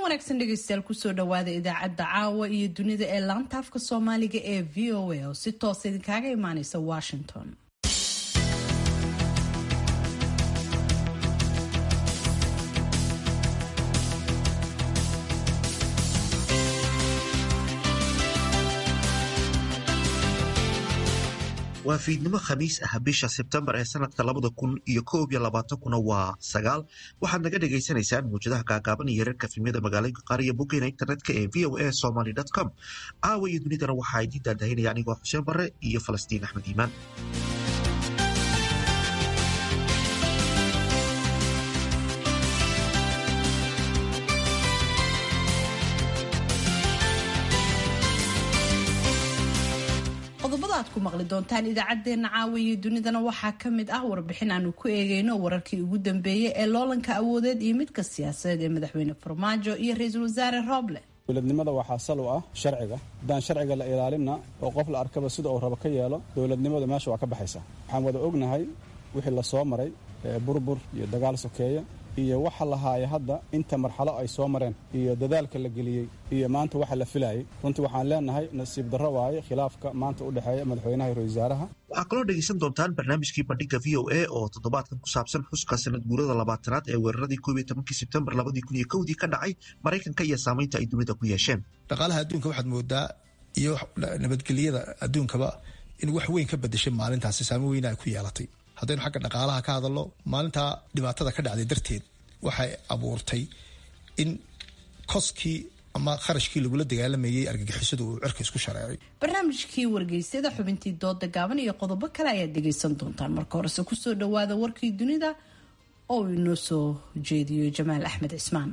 wanaagsan dhegeystayaal kusoo dhawaada idaacadda caawa iyo dunida ee laanta afka soomaaliga ee v o a oo si toosa idinkaaga imaaneysa washington waa fiidnimo khamiis ah bisha sebtembar ee sanadka labada kun iyo koob iyo labaatankuna waa sagaal waxaad naga dhagaysanaysaan muwjadaha gaagaaban iyo reerka filmyada magaalooyinka qaar iyo boggeena internetka ee v o a somaly com caawa iyo dunidana waxaa idiin daadahinaya anigoo xuseen bare iyo falastiin axmed iimaan qodobada aad ku maqli doontaan idaacadeena caawa iyo dunidana waxaa ka mid ah warbixin aanu ku eegeyno wararkii ugu dambeeyey ee loolanka awoodeed iyo midka siyaasadeed ee madaxweyne farmaajo iyo ra-iisul wasaare rooble dowladnimada waxaa sal u ah sharciga haddaan sharciga la ilaalinna oo qof la arkaba sida uu rabo ka yeelo dowladnimadu meesha waa ka baxaysa waxaan wada ognahay wixii la soo maray burbur iyo dagaal sokeeya iyo waxa lahaaya hadda inta marxalo ay soo mareen iyo dadaalka la geliyey iyo maanta waxa la filayay runtii waxaan leenahay nasiib darro waaye khilaafka maanta u dhexeeya madaxweynaha iyo wasaaraha waxaa kaloo dhegaysan doontaan barnaamijkii bandhiga v o a oo toddobaadkan ku saabsan xuska sanad guurada labaatanaad ee weeraradii koob iyo tobankii sebtembar labadii kun iyo kowdii ka dhacay maraykanka iyo saamaynta ay dunida ku yeesheen dhaqaalaha adduunka waxaad moodaa iyo nabadgelyada adduunkaba in wax weyn ka bedeshay maalintaasi saamo weyna ay ku yeelatay haddaynu xagga dhaqaalaha ka hadalno maalintaa dhibaatada ka dhacday darteed waxay abuurtay in koskii ama kharashkii lagula dagaalamayey argagixisadu uu cirka isku shareecay barnaamijkii wargeysyada xubintii dooda gaaban iyo qodobo kale ayaad dhegaysan doontaan marka horese kusoo dhawaada warkii dunida oo uu inoo soo jeediyo jamaal axmed cismaan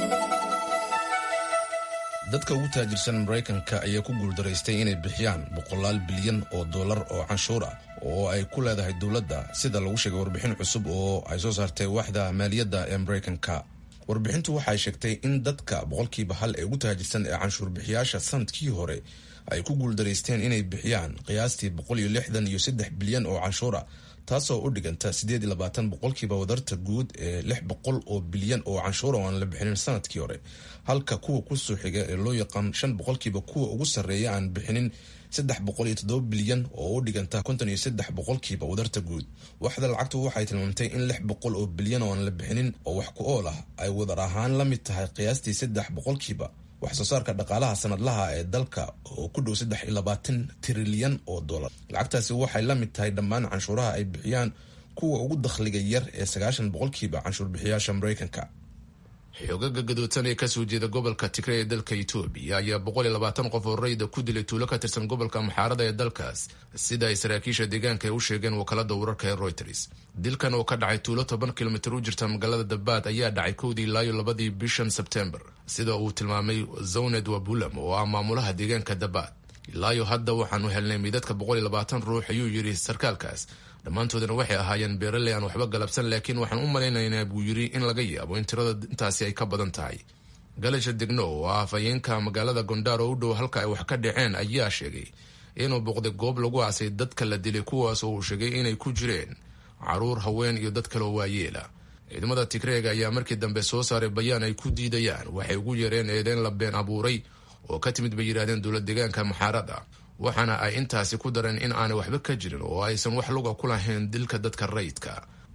dadka ugu taajirsan maraykanka ayaa ku guuldaraystay inay bixiyaan boqolaal bilyan oo dollar oo canshuur ah oo ay ku leedahay dowladda sida lagu sheegay warbixin cusub oo ay soo saartay waaxda maaliyadda ee maraykanka warbixintu waxay sheegtay in dadka boqolkiiba hal ee ugu taajirsan ee canshuur bixiyaasha sanadkii hore ay ku guuldaraysteen inay bixiyaan qiyaastii boqol iyo lixdan iyo saddex bilyan oo canshuura taasoo u dhiganta siddeed iyo labaatan boqolkiiba wadarta guud ee lix boqol oo bilyan oo canshuura oo aan la bixinin sanadkii hore halka kuwa kusoo xiga ee loo yaqaan shan boqolkiiba kuwa ugu sarreeya aan bixinin saddex boqol iyo toddoba bilyan oo u dhiganta konton iyo saddex boqolkiiba wadarta guud waxda lacagtu waxay tilmaamtay in lix boqol oo bilyan oo aan la bixinin oo wax ku ool ah ay wadar ahaan la mid tahay qiyaastii saddex boqolkiiba wax soo saarka dhaqaalaha sanadlaha ee dalka oo ku dhow saddex iyo labaatan trilyan oo dollar lacagtaasi waxay la mid tahay dhammaan canshuuraha ay bixiyaan kuwa ugu dakhliga yar ee sagaashan boqolkiiba canshuur bixiyaasha maraykanka xoogaga gadoodsan ee kasoo jeeda gobolka tigre ee dalka etoobiya ayaa boqol iyo labaatan qof oo rayda ku dilay tuulo ka tirsan gobolka maxaarada ee dalkaas sida ay saraakiisha deegaanka ay u sheegeen wakaalada wararka ee reuters dilkan oo ka dhacay tuulo toban kilomitir u jirta magaalada dabaad ayaa dhacay kowdii ilaayo labadii bishan sebtembar sida uu tilmaamay zawned wabulam oo ah maamulaha deegaanka dabaad ilaayo hadda waxaanu helnay midadka boqol iyo labaatan ruux ayuu yidhi sarkaalkaas dhammaantoodana waxay ahaayeen beeraley aan waxba galabsan laakiin waxaan u malaynaynaa buu yidhi in laga yaabo in tirada intaasi ay ka badan tahay galasha degno oo ah afhayeenka magaalada gondaar oo u dhow halka ay wax ka dhaceen ayaa sheegay inuu boqday goob lagu aasay dadka la dilay kuwaas oo uu sheegay inay ku jireen caruur haween iyo dad kaloo waayeela ciidamada tigreega ayaa markii dambe soo saaray bayaan ay ku diidayaan waxay ugu yareen eedeyn la been abuuray oo ka timid bay yidhahdeen dowlad deegaanka maxaarada waxaana ay intaasi ku dareen in aanay waxba ka jirin oo aysan wax luga ku lahayn dilka dadka rayidka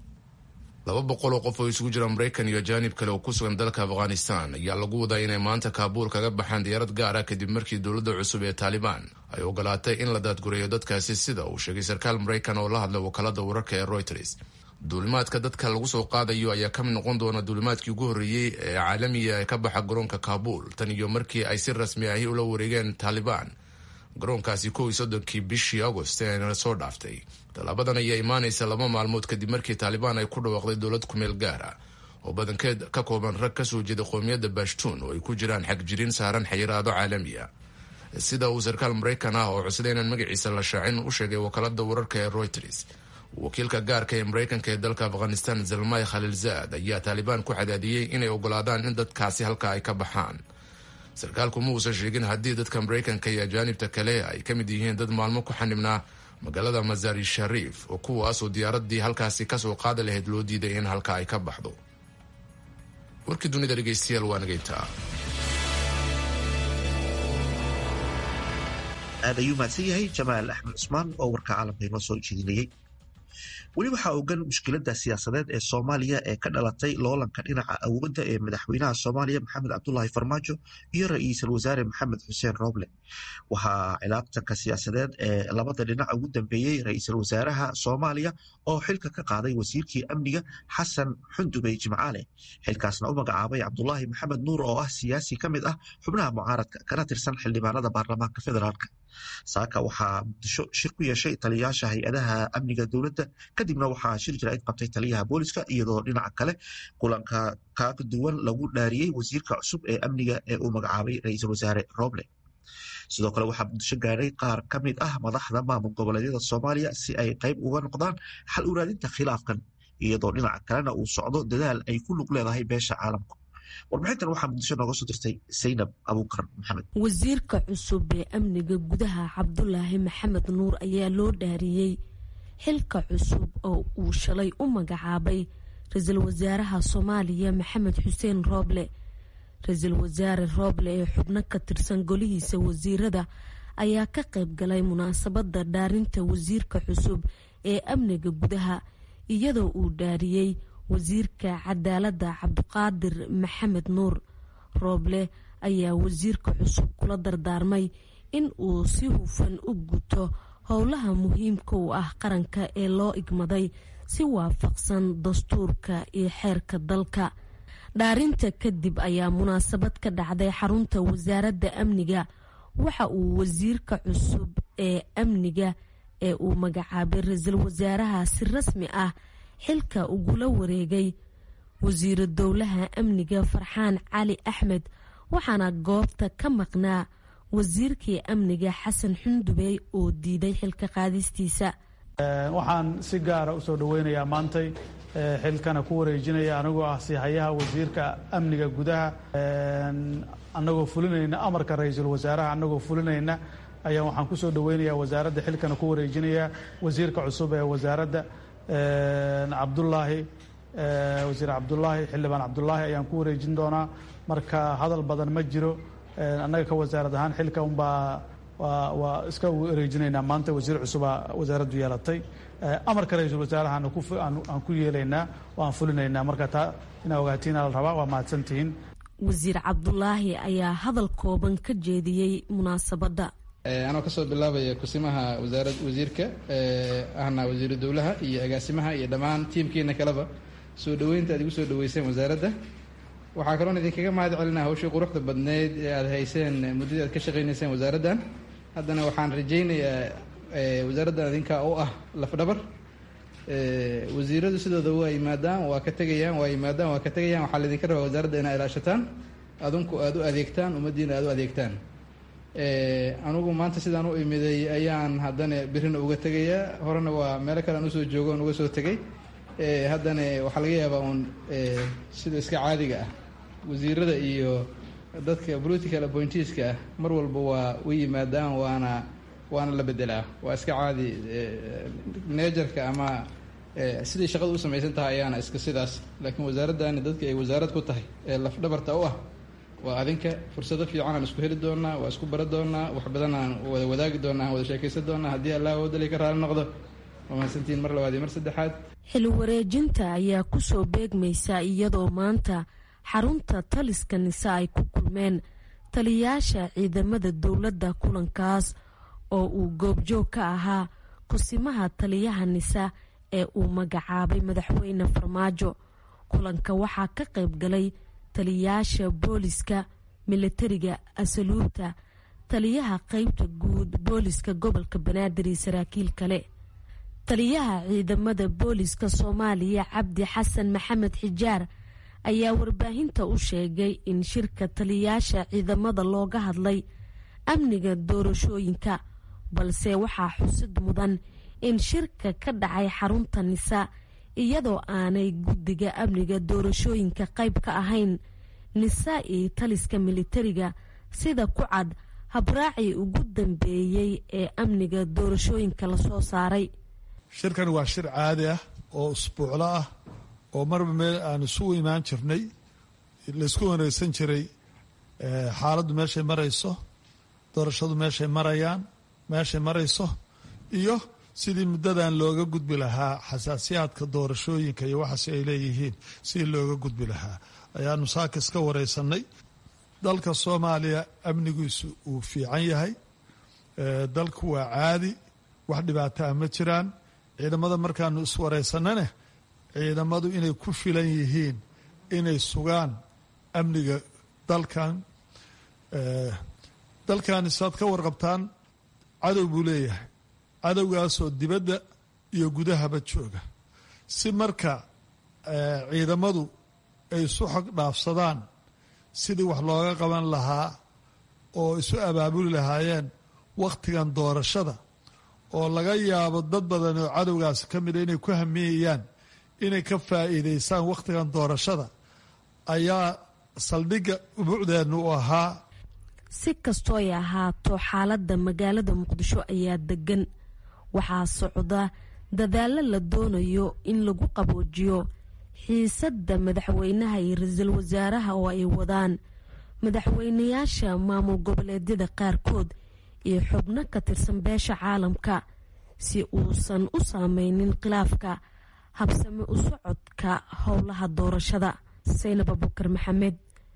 laba boqol oo qof oo isugu jira maraykan iyo ajaanib kale oo ku sugan dalka afghanistan ayaa lagu wadaa inay maanta kaabuul kaga baxaan diyaarad gaar ah kadib markii dowladda cusub ee taalibaan ay ogolaatay in la daadgureeyo dadkaasi sida uu sheegay sarkaal maraykan oo la hadlay wakaalada wararka ee reuters duulimaadka dadka lagu soo qaadayo ayaa ka mid noqon doona duulimaadkii ugu horreeyey ee caalamiga ee ka baxa garoonka kaabuul tan iyo markii ay si rasmi ahi ula wareegeen taalibaan garoonkaasi kow iyo soddonkii bishii agost eena soo dhaaftay tallaabadan ayaa imaanaysa laba maalmood kadib markii taalibaan ay ku dhawaaqday dowlad kumeel gaar ah oo badankeed ka kooban rag kasoo jeeda qoomiyadda bashtuun oo ay ku jiraan xagjirin saaran xayiraado caalamiya sida uu sarkaal maraykan ah oo cusday inaan magaciisa la shaacin u sheegay wakaalada wararka ee reuters wakiilka gaarka ee maraykanka ee dalka afghanistan zalmay khalilzaad ayaa taalibaan ku cadaadiyey inay ogolaadaan in dadkaasi halka ay ka baxaan sarkaalku ma uusan sheegin haddii dadka maraykanka iyo ajaanibta kale ay ka mid yihiin dad maalmo ku xanibnaa magaalada masari shariif oo kuwaasoo diyaaradii halkaasi kasoo qaadi lahayd loo diiday in halka ay ka baxdo warkii dunida dhegeystayaal waa nageyntaa aad ayuu mahadsan yahay jamaal axmed cusmaan oo warka caalamka inoo soo jeedinayey weli waxaa ogan mushkiladda siyaasadeed ee soomaaliya ee ka dhalatay loolanka dhinaca awoodda ee madaxweynaha soomaaliya maxamed cabdulaahi farmaajo iyo ra-iisul wasaare maxamed xuseen rooble waxaa cilaaqtanka siyaasadeed ee labada dhinac ugu dambeeyey ra-iisul wasaaraha soomaaliya oo xilka ka qaaday wasiirkii amniga xasan xundubey jimcaale xilkaasna u magacaabay cabdulaahi maxamed nuur oo ah siyaasi ka mid ah xubnaha mucaaradka kana tirsan xildhibaanada baarlamaanka federaalk saaka waxaa muqdisho shir ku yeeshay taliyayaasha hay-adaha amniga dowladda kadibna waxaa shir jaraa'id qabtay taliyaha booliska iyadoo dhinaca kale kulanka ka duwan lagu dhaariyey wasiirka cusub ee amniga ee uu magacaabay ra-iisul wasaare roble sidoo kale waxaa muqdisho gaadhay qaar ka mid ah madaxda maamul goboleedyada soomaaliya si ay qayb uga noqdaan xal uraadinta khilaafkan iyadoo dhinaca kalena uu socdo dadaal ay ku lug leedahay beesha caalamku warbixintan waxaa muqdisho nooga soo dirtay saynab abuukar maxamed wasiirka cusub ee amniga gudaha cabdulaahi maxamed nuur ayaa loo dhaariyey xilka cusub oo uu shalay u magacaabay ra-iisul wasaaraha soomaaliya maxamed xuseen rooble ra-iisul wasaare rooble ee xubno ka tirsan golihiisa wasiirada ayaa ka qayb galay munaasabadda dhaarinta wasiirka cusub ee amniga gudaha iyadoo uu dhaariyey wasiirka cadaaladda cabdiqaadir maxamed nuur rooble ayaa wasiirka cusub kula dardaarmay in uu si hufan u guto howlaha muhiimka u ah qaranka ee loo igmaday si waafaqsan dastuurka iyo xeerka dalka dhaarinta kadib ayaa munaasabad ka dhacday xarunta wasaaradda amniga waxa uu wasiirka cusub ee amniga ee uu magacaabay ra-iisul wasaaraha si rasmi ah xilka ugula wareegay wasiiro dowlaha amniga farxaan cali axmed waxaana goobta ka maqnaa wasiirkii amniga xasan xundubey oo diiday xilka qaadistiisa waxaan si gaara usoo dhaweynayaa maantay xilkana ku wareejinaya anigoo ah sihayaha wasiirka amniga gudaha anagoo fulinayna amarka ra-iisul wasaaraha anagoo fulinayna ayaa waxaan kusoo dhaweynayaa wasaaradda xilkana ku wareejinaya wasiirka cusub ee wasaaradda cabdulaahi wasiir cabdulaahi xildhibaan cabdulaahi ayaan ku wareejin doonaa marka hadal badan ma jiro annaga ka wasaarad ahaan xilka unbaa waa iska wareejinaynaa maanta wasiir cusubaa wasaaraddu yeelatay amarka ra-iisul wasaaraha aan ku yeelaynaa waan fulinaynaa marka taa inaa ogaatiina la rabaa waa mahadsantihiin wasiir cabdulaahi ayaa hadal kooban ka jeediyey munaasabadda anoo kasoo bilaabaya kusimaha wasaarad wasiirka ahna wasiiru dowlaha iyo agaasimaha iyo dhammaan tiimkiina kaleba soo dhaweynta aad igu soo dhaweyseen wasaaradda waxaa kaloon idinkaga mahad celinaa hawshii quruxda badneyd ee aad hayseen muddadii aad ka shaqaynayseen wasaaraddan haddana waxaan rajaynayaa wasaaraddan idinkaa u ah lafdhabar wasiiradu sidooda waa yimaadaan waa ka tegayaan waa yimaadaan waa ka tegayaan waxaa laydinka rabaa wasaaradda inaa ilaashataan adinku aada u adeegtaan ummaddiina aada u adeegtaan anugu maanta sidaan u imiday ayaan haddana birina uga tegayaa horena waa meelo kale aan usoo joogo on uga soo tegay haddana waxaa laga yaabaa uun sida iska caadiga ah wasiirada iyo dadka political appointeeska ah mar walba waa u yimaadaan waana waana la bedelaa waa iska caadi neejarka ama siday shaqada u samaysan tahay ayaana iska sidaas laakiin wasaaraddani dadka ay wasaarad ku tahay ee lafdhabarta u ah waa adinka fursado fiican aan isku heli doonaa waa isku bara doonaa wax badan aan wada wadaagi doonaa aan wada sheekaysan doonaa haddii allah wadali ka raali noqdo waa mahadsantiin mar labaad iyo mar saddexaad xil wareejinta ayaa kusoo beegmaysa iyadoo maanta xarunta taliska nise ay ku kulmeen taliyayaasha ciidamada dowladda kulankaas oo uu goobjoog ka ahaa kusimaha taliyaha nisa ee uu magacaabay madaxweyne farmaajo kulanka waxaa ka qayb galay taliyayaasha booliska milatariga asaluubta taliyaha qeybta guud booliska gobolka banaadir iyo saraakiil kale taliyaha ciidamada booliska soomaaliya cabdi xasan maxamed xijaar ayaa warbaahinta u sheegay in shirka taliyayaasha ciidamada looga hadlay amniga doorashooyinka balse waxaa xusid mudan in shirka ka dhacay xarunta nisa iyadoo aanay guddiga amniga doorashooyinka qayb ka ahayn nisa iyo taliska militariga sida ku cad habraacii ugu dambeeyey ee amniga doorashooyinka lasoo saaray shirkan waa shir caadi ah oo usbuuclo ah oo marba meel aan isugu imaan jirnay laysku wareegsan jiray xaaladdu meeshay marayso doorashadu meeshay marayaan meeshay marayso iyo sidii muddadan looga gudbi lahaa xasaasiyaadka doorashooyinka iyo waxaas ay leeyihiin sidii looga gudbi lahaa ayaanu saakis ka wareysanay dalka soomaaliya amnigiisu uu fiican yahay dalku waa caadi wax dhibaataa ma jiraan ciidamada markaanu iswareysanane ciidamadu inay ku filan yihiin inay sugaan amniga dalkan dalkan isaad ka warqabtaan cadow buu leeyahay cadowgaasoo dibadda iyo gudahaba jooga si marka ciidamadu ay isu xog dhaafsadaan sidii wax looga qaban lahaa oo isu abaabuli lahaayeen wakhtigan doorashada oo laga yaabo dad badan oo cadowgaas ka mida inay ku hamiyayaan inay ka faa'iidaystaan wakhtigan doorashada ayaa saldhigga ubuucdeennu u ahaa si kastoo ay ahaato xaaladda magaalada muqdisho ayaa degan waxaa socda dadaallo la doonayo in lagu qaboojiyo xiisadda madaxweynaha iyo ra-iisul wasaaraha oo ay wadaan madaxweynayaasha maamul goboleedyada qaarkood iyo xubno ka tirsan beesha caalamka si uusan u saameynin khilaafka habsame u socodka howlaha doorashada saynab abukar maxamed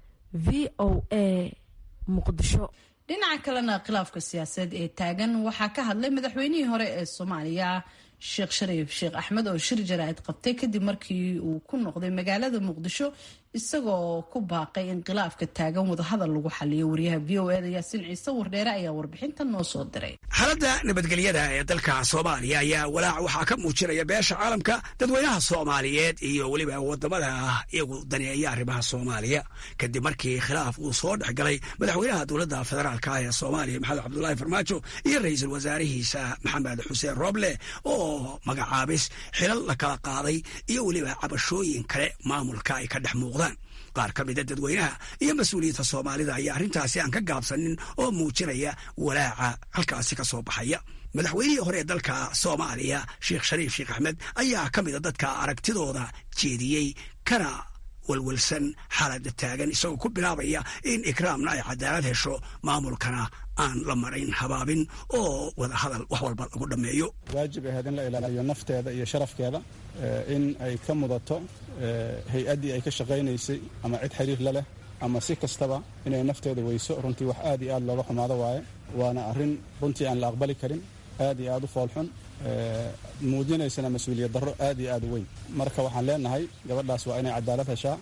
v o a muqdisho dhinaca kalena khilaafka siyaasadeed ee taagan waxaa ka hadlay madaxweynihii hore ee soomaaliya sheekh shariif sheekh axmed oo shir jaraa'id qabtay kadib markii uu ku noqday magaalada muqdisho isagoo ku baaqay in khilaafka taagan wadahadal lagu xaliyo wariyaha v o eda yaasiin ciise wardheere ayaa warbixinta noo soo diray xaaladda nabadgelyada ee dalka soomaaliya ayaa walaac waxaa ka muujinaya beesha caalamka dadweynaha soomaaliyeed iyo weliba wadamada iyagu daneeya arrimaha soomaaliya kadib markii khilaaf uu soo dhex galay madaxweynaha dowladda federaalka ee soomaaliya maxamed cabdulaahi farmaajo iyo ra-iisul wasaarihiisa maxamed xuseen rooble oo magacaabis xilal la kala qaaday iyo weliba cabashooyin kale maamulka ay ka dhex muuqdaan qaar ka mida dadweynaha iyo mas-uuliyiinta soomaalida ayaa arrintaasi aan ka gaabsanin oo muujinaya walaaca halkaasi ka soo baxaya madaxweynihii hore ee dalka soomaaliya sheekh shariif sheekh axmed ayaa ka mida dadka aragtidooda jeediyey kana walwalsan xaalada taagan isagoo ku bilaabaya in ikraamna ay cadaalad hesho maamulkana aan la marayn habaabin oo wada hadal wax walba lagu dhammeeyo waajib ahayd in la ilaaliyo nafteeda iyo sharafkeeda in ay ka mudato hay-addii ay ka shaqaynaysay ama cid xiriir la leh ama si kastaba inay nafteeda weyso runtii wax aad iyo aad looga xumaado waaye waana arrin runtii aan la aqbali karin aad iyo aad u foolxun muujinaysana mas-uuliyad darro aad iyo aad u weyn marka waxaan leenahay gabadhaas waa inay cadaalad heshaa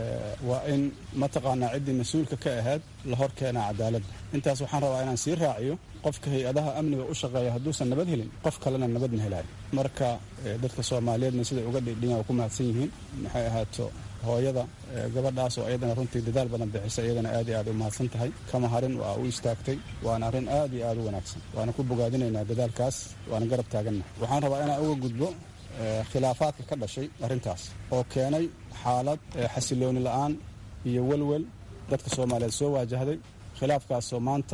waa in mataqaanaa ciddii mas-uulka ka ahayd la hor keenaa cadaaladda intaas waxaan rabaa inaan sii raaciyo qofka hay-adaha amniga u shaqeeya hadduusan nabad helin qof kalena nabadna helaayo marka dadka soomaaliyeedna siday uga dhidhiyan waa ku mahadsan yihiin maxay ahaato hooyada gabadhaas oo iyadana runtii dadaal badan bixisa iyadana aad iyo aad u mahadsan tahay kama harin waa u istaagtay waana arrin aad iyo aad u wanaagsan waana ku bogaadinaynaa dadaalkaas waana garab taaganna waxaan rabaa inaan uga gudbo khilaafaadka ka dhashay arrintaas oo keenay xaalad xasilooni la-aan iyo welwel dadka soomaaliyeed soo waajahday khilaafkaasoo maanta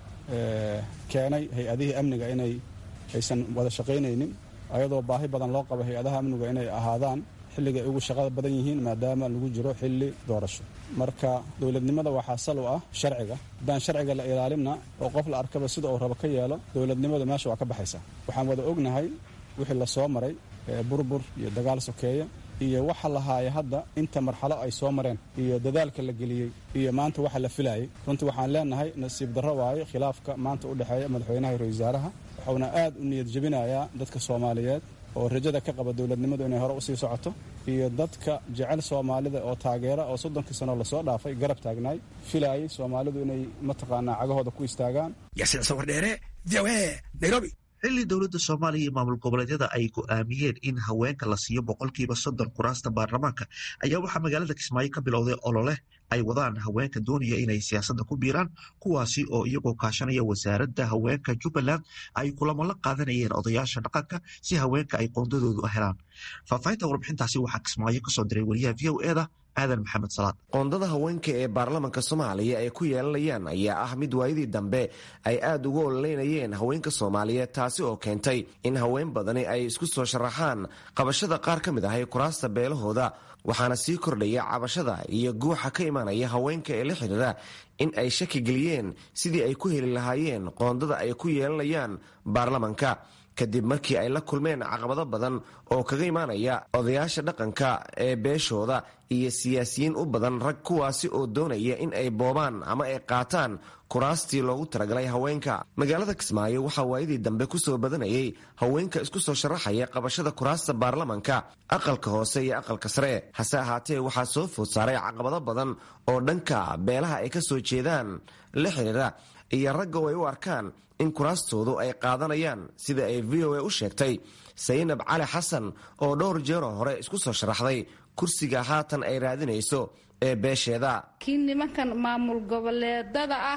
keenay hay-adihii amniga inay aysan wada shaqaynaynin ayadoo baahi badan loo qabo hay-adaha amniga inay ahaadaan xilligay ugu shaqada badan yihiin maadaama lagu jiro xilli doorasho marka dowladnimada waxaa sal u ah sharciga haddaan sharciga la ilaalinna oo qof la arkaba sida uu rabo ka yeelo dowladnimadu meesha waa ka baxaysa waxaan wada ognahay wixii la soo maray burbur iyo dagaal sokeeya iyo waxa lahaaya hadda inta marxalo ay soo mareen iyo dadaalka la geliyey iyo maanta waxa la filayay runtii waxaan leenahay nasiib darro waaye khilaafka maanta u dhexeeya madaxweynaha iyo ra-isul wasaaraha wuxuuna aad u niyad jebinayaa dadka soomaaliyeed oo rajada ka qaba dowladnimadu inay hore usii socoto iyo dadka jecel soomaalida oo taageera oo soddonkii sanoo lasoo dhaafay garab taagnaay filaayay soomaalidu inay mataqaanaa cagahooda ku istaagaan yaasiin sawardheere v o a nairobi xilli dowladda soomaaliya iyo maamul goboleedyada ay go'aamiyeen in haweenka la siiyo boqolkiiba soddon kuraasta baarlamaanka ayaa waxaa magaalada kismaayo ka bilowday olole ay wadaan haweenka doonaya inay siyaasadda ku biiraan kuwaasi oo iyagoo kaashanaya wasaaradda haweenka jubbaland ay kulamo la qaadanayeen odayaasha dhaqanka si haweenka ay qoondadoodu helaan faahfaahinta warbixintaasi waxaa kismaayo kasoo diray wariyaha v o eda aadan maxamed salaad qoondada haweenka ee baarlamanka soomaaliya ay ku yeelanayaan ayaa ah mid waayadii dambe ay aad uga ololeynayeen haweenka soomaaliyeed taasi oo keentay in haween badani ay isku soo sharaxaan qabashada qaar ka mid ahay kuraasta beelahooda waxaana sii kordhaya cabashada iyo guuxa ka imanaya haweenka ee la xidhiira in ay shaki geliyeen sidii ay ku heli lahaayeen qoondada ay ku yeelanayaan baarlamanka kadib markii ay la kulmeen caqabado badan oo kaga imaanaya odayaasha dhaqanka ee beeshooda iyo siyaasiyiin u badan rag kuwaasi oo doonaya in ay boobaan ama ay qaataan kuraastii loogu talagalay haweenka magaalada kismaayo waxaa waayadii dambe ku soo badanayay haweenka isku soo sharaxaya qabashada kuraasta baarlamanka aqalka hoose iyo aqalka sare hase ahaatee waxaa soo food saaray caqabado badan oo dhanka beelaha ay ka soo jeedaan la xidhiira iyo ragga oo ay u arkaan in kuraastoodu ay qaadanayaan sida ay v o a u sheegtay saynab cali xasan oo dhowr jeeroo hore isku soo sharaxday kursiga haatan ay raadinayso ee beesheeda kii nimankan maamul goboleedada ah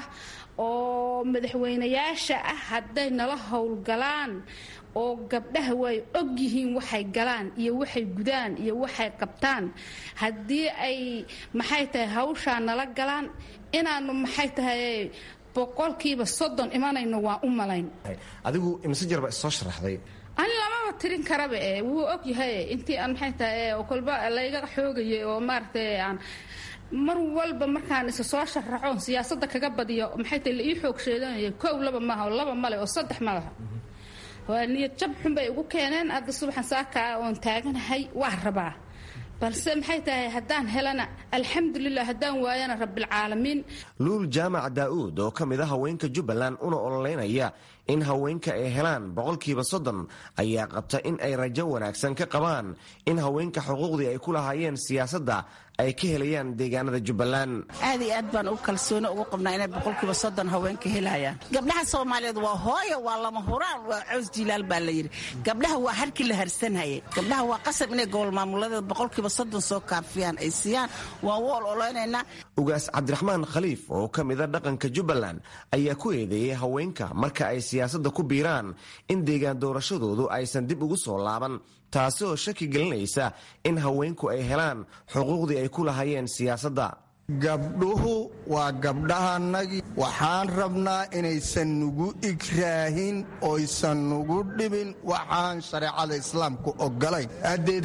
oo madaxweynayaasha ah hadday nala howlgalaan oo gabdhaha way og yihiin waxay galaan iyo waxay gudaan iyo waxay qabtaan haddii ay maxay tahay hawshaa nala galaan inaanu maxay tahay boqolkiiba soddon imanayno waa u malayn adigu imse jarba issoo sharaxday ani lamaba tirin karaba e wuu og yahay intii aan maxay tahay kolba layga xoogayay oo maaragtay aan mar walba markaan isa soo sharaxoon siyaasadda kaga badiyo maxay tahay la ii xoog sheedanaya kow laba maaha oo laba male oo saddex ma laha waa niyad jab xun bay igu keeneen hadda subaxan saakaa oon taaganahay waa rabaa balse maxay tahay haddaan helana alxamdulilah haddaan waayana rabbilcaalamiin luul jaamac daa'uud oo ka mid a haweenka jubbaland una ololeynaya in haweenka ay helaan boqolkiiba soddon ayaa qabta in ay rajo wanaagsan ka qabaan in haweenka xuquuqdii ay ku lahaayeen siyaasadda ay ka helayaan deegaanada jubbaland aad iyo aad baan ugu kalsooni ugu qabnaa inay boqolkiiba soddon haweenka helayaan gabdhaha soomaaliyeed waa hooyo waa lama huraan waa cows jilaal baa la yidhi gabdhaha waa harkii la harsanhayay gabdhaha waa qasab inay gobol maamuladeed boqolkiiba soddon soo kaafiyaan ay siiyaan waan u ololeynaynaa ugaas cabdiraxmaan khaliif oo ka mida dhaqanka jubbaland ayaa ku eedeeyey haweenka marka ay siyaasadda ku biiraan in deegaan doorashadoodu aysan dib ugu soo laaban taasi oo shaki gelinaysa in haweenku ay helaan xuquuqdii ay ku lahaayeen siyaasadda gabdhuhu waa gabdhahanagii waxaan rabnaa inaysan nugu igraahin oysan nugu dhibin waxaan shareecada islaamku ogolayn haddeed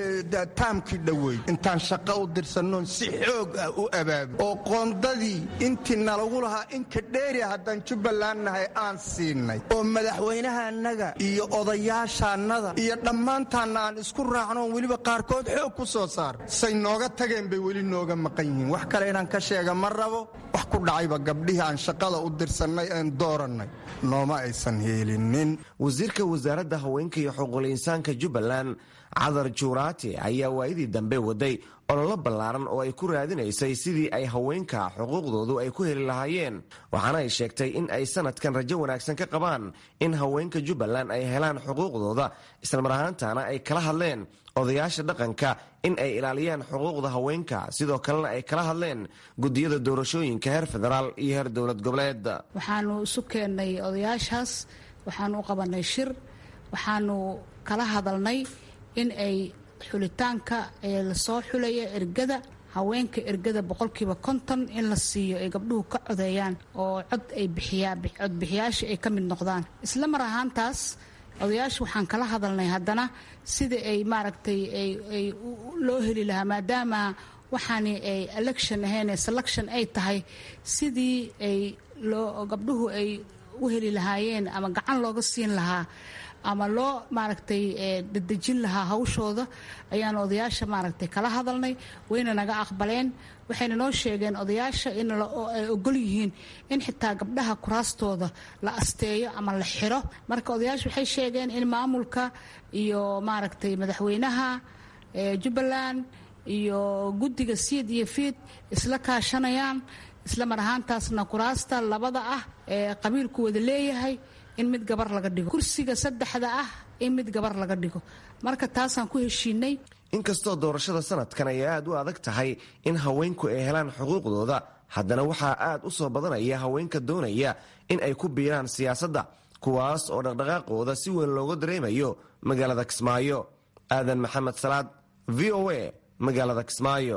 taamkii dhoweyd intaan shaqo u dirsannoon si xoog ah u abaabi oo qoondadii intii nalagu lahaa inka dheeri haddaan jubbaland nahay aan siinay oo madaxweynahaannaga iyo odayaashaannada iyo dhammaantaanna aan isku raacnoon weliba qaarkood xoog ku soo saar say nooga tageen bay weli nooga maqan yihiin wax kale inaan ka sheega ma rabo wax ku dhacayba gabdhihii aan shaqada u dirsannay een doorannay nooma aysan heelinin wasiirka wasaaradda haweenka iyo xuquuqul insaanka jubbaland cadar juuraati ayaa waayadii dambe waday ololo ballaaran oo ay ku raadinaysay sidii ay haweenka xuquuqdoodu ay ku heli lahaayeen waxaana ay sheegtay in ay sanadkan rajo wanaagsan ka qabaan in haweenka jubbaland ay helaan xuquuqdooda islamar ahaantana ay kala hadleen odayaasha dhaqanka in ay ilaaliyaan xuquuqda haweenka sidoo kalena ay kala hadleen gudiyada doorashooyinka heer federaal iyo heer dowlad goboleed waxaanu isu keennay odayaashaas waxaanu u qabanay shir waxaanu kala hadalnay in ay xulitaanka ee lasoo xulaya ergada haweenka ergada boqolkiiba konton in la siiyo ay gabdhuhu ka codeeyaan oo cod ay bixiyaan codbixiyaasha ay ka mid noqdaan isla mar ahaantaas odayaasha waxaan kala hadalnay haddana sida ay maaragtay ay loo heli lahaa maadaama waxaani ay election ahayn selection ay tahay sidii ay loo gabdhuhu ay u heli lahaayeen ama gacan looga siin lahaa ama loo maaragtay dadejin lahaa hawshooda ayaan odayaasha maaragtay kala hadalnay wayna naga aqbaleen waxayna noo sheegeen odayaasha in ay ogol yihiin in xitaa gabdhaha kuraastooda la asteeyo ama la xiro marka odayaasha waxay sheegeen in maamulka iyo maaragtay madaxweynaha jubbaland iyo guddiga siid iyo fiid isla kaashanayaan isla mar ahaantaasna kuraasta labada ah ee qabiilku wada leeyahay in mid gabar laga dhigo kursiga saddexda ah in mid gabar laga dhigo marka taasaan ku heshiinay inkastoo doorashada sanadkan ay aad u adag tahay in haweenku ay helaan xuquuqdooda haddana waxaa aad u soo badanaya haweenka doonaya in ay ku biiraan siyaasadda kuwaas oo dhaqdhaqaaqooda si weyn looga dareemayo magaalada kismaayo aadan maxamed salaad v o a magaalada kismaayo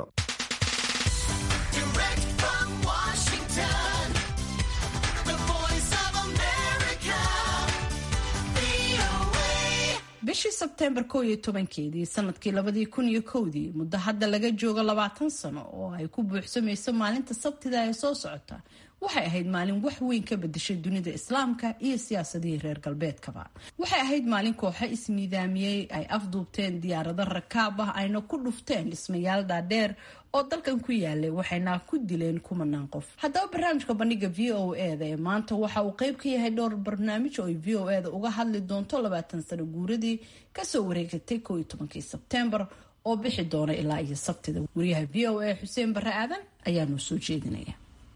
bishii sebteembar kow iyo tobankeedii sanadkii labadii kun iyo kowdii muddo hadda laga joogo labaatan sano oo ay ku buuxsamayso maalinta sabtida ee soo socota waxay ahayd maalin wax weyn ka bedeshay dunida islaamka iyo siyaasadihii reer galbeedkaba waxay ahayd maalin kooxo ismiidaamiyey ay afduubteen diyaarado rakaab ah ayna ku dhufteen dhismayaal dhaadheer oo dalkan ku yaalay waxayna ku dileen kumanaan qof haddaba barnaamijka bandhiga v o eda ee maanta waxa uu qeyb ka yahay dhowr barnaamij oo ay v o eda uga hadli doonto labaatan sano guuradii kasoo wareegatay kow iyo tobankii sebteembar oo bixi doona ilaa iyo sabtida wariyaha v o a xuseen barre aadan ayaa noo soo jeedinaya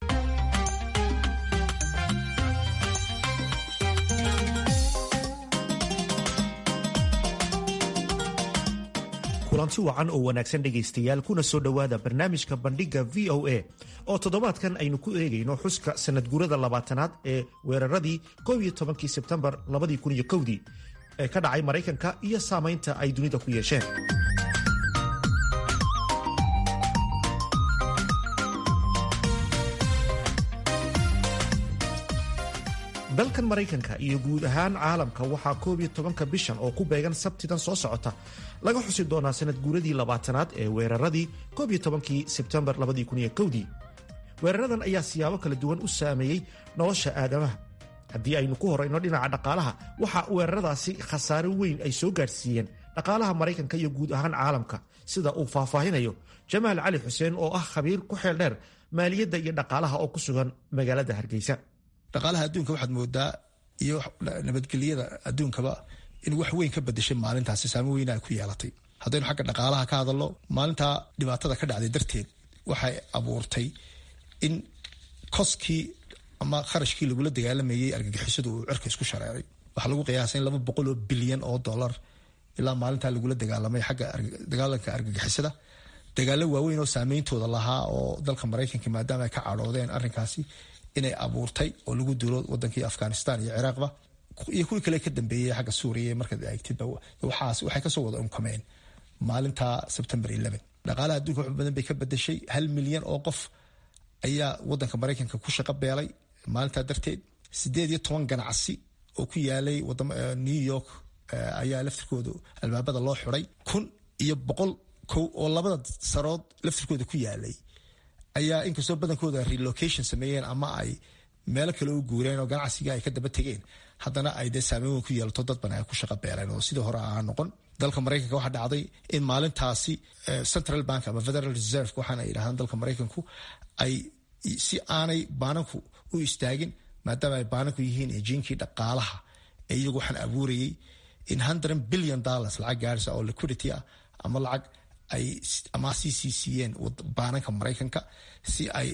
kulanti wacan oo wanaagsan dhegaystayaal kuna soo dhowaada barnaamijka bandhigga v o a oo toddobaadkan aynu ku eegayno xuska sanadguurada labaatanaad ee weeraradii kow iyo tobankii sebtembar labadii kun iyo kowdii ee ka dhacay maraykanka iyo saamaynta ay dunida ku yeesheen dalkan maraykanka iyo guud ahaan caalamka waxaa koob iyo tobanka bishan oo ku beegan sabtidan soo socota laga xusi doonaa sanad guuradii labaatanaad ee weeraradii koob iyo tobankii sebtembar labadii kun iyo kowdii weeraradan ayaa siyaabo kala duwan u saameeyey nolosha aadamaha haddii aynu ku horayno dhinaca dhaqaalaha waxaa weeraradaasi khasaare weyn ay soo gaadhsiiyeen dhaqaalaha maraykanka iyo guud ahaan caalamka sida uu faahfaahinayo jamaal cali xuseen oo ah khabiir ku xeel dheer maaliyadda iyo dhaqaalaha oo ku sugan magaalada hargeysa dhaqaalaha adduunka waxaad moodaa iyo nabadgelyada adduunkaba in wax weyn ka bedeshay maalintaasi saamo weyna ay ku yeelatay haddaynu xagga dhaqaalaha ka hadalno maalintaa dhibaatada ka dhacday darteed waxay abuurtay in koskii ama kharashkii lagula dagaalamayey argagixisadu uu cirka isku shareeray waxaa lagu qiyaasay in laba boqol oo bilyan oo dollar ilaa maalintaa lagula dagaalamay xagga dagaalanka argagixisada dagaalo waaweyn oo saameyntooda lahaa oo dalka maraykanka maadaama ay ka cadhoodeen arrinkaasi inay abuurtay oo lagu duulo wadankii afghanistan iyo ciraaqba iyo kuwii kale ka dambeeyey xagga suuriya markaad eegtidba waxaas waxay kasoo wada unkameen maalinta sebtembar dhaqaalaha adduunka wax badan bay ka bedeshay hal milyan oo qof ayaa wadanka maraykanka ku shaqo beelay maalintaa darteed sideed iyo toban ganacsi oo ku yaalay new york ayaa laftirkooda albaabada loo xiday kun iyo boqol kow oo labada sarood laftirkooda ku yaalay ayaa inkastoo badankooda relocation sameeyeen ama ay meelo kale u guureen oo ganacsiga ay ka daba tegeen haddana ay dee saameyn weyn ku yeelato dad badan ay ku shaqo beeleen oo sidii hore aan noqon dalka maraykanka waxaa dhacday in maalintaasi central bank ama federal reserve waxaana ay yidhahdaan dalka maraykanku ay si aanay baananku u istaagin maadaama ay baananku yihiin ejiinkii dhaqaalaha ee iyagu waxaan abuurayay in hundred billion dollars lacag gaarisa oo liquidity ah ama lacag ay ama sii sii siiyeen baananka maraykanka si ay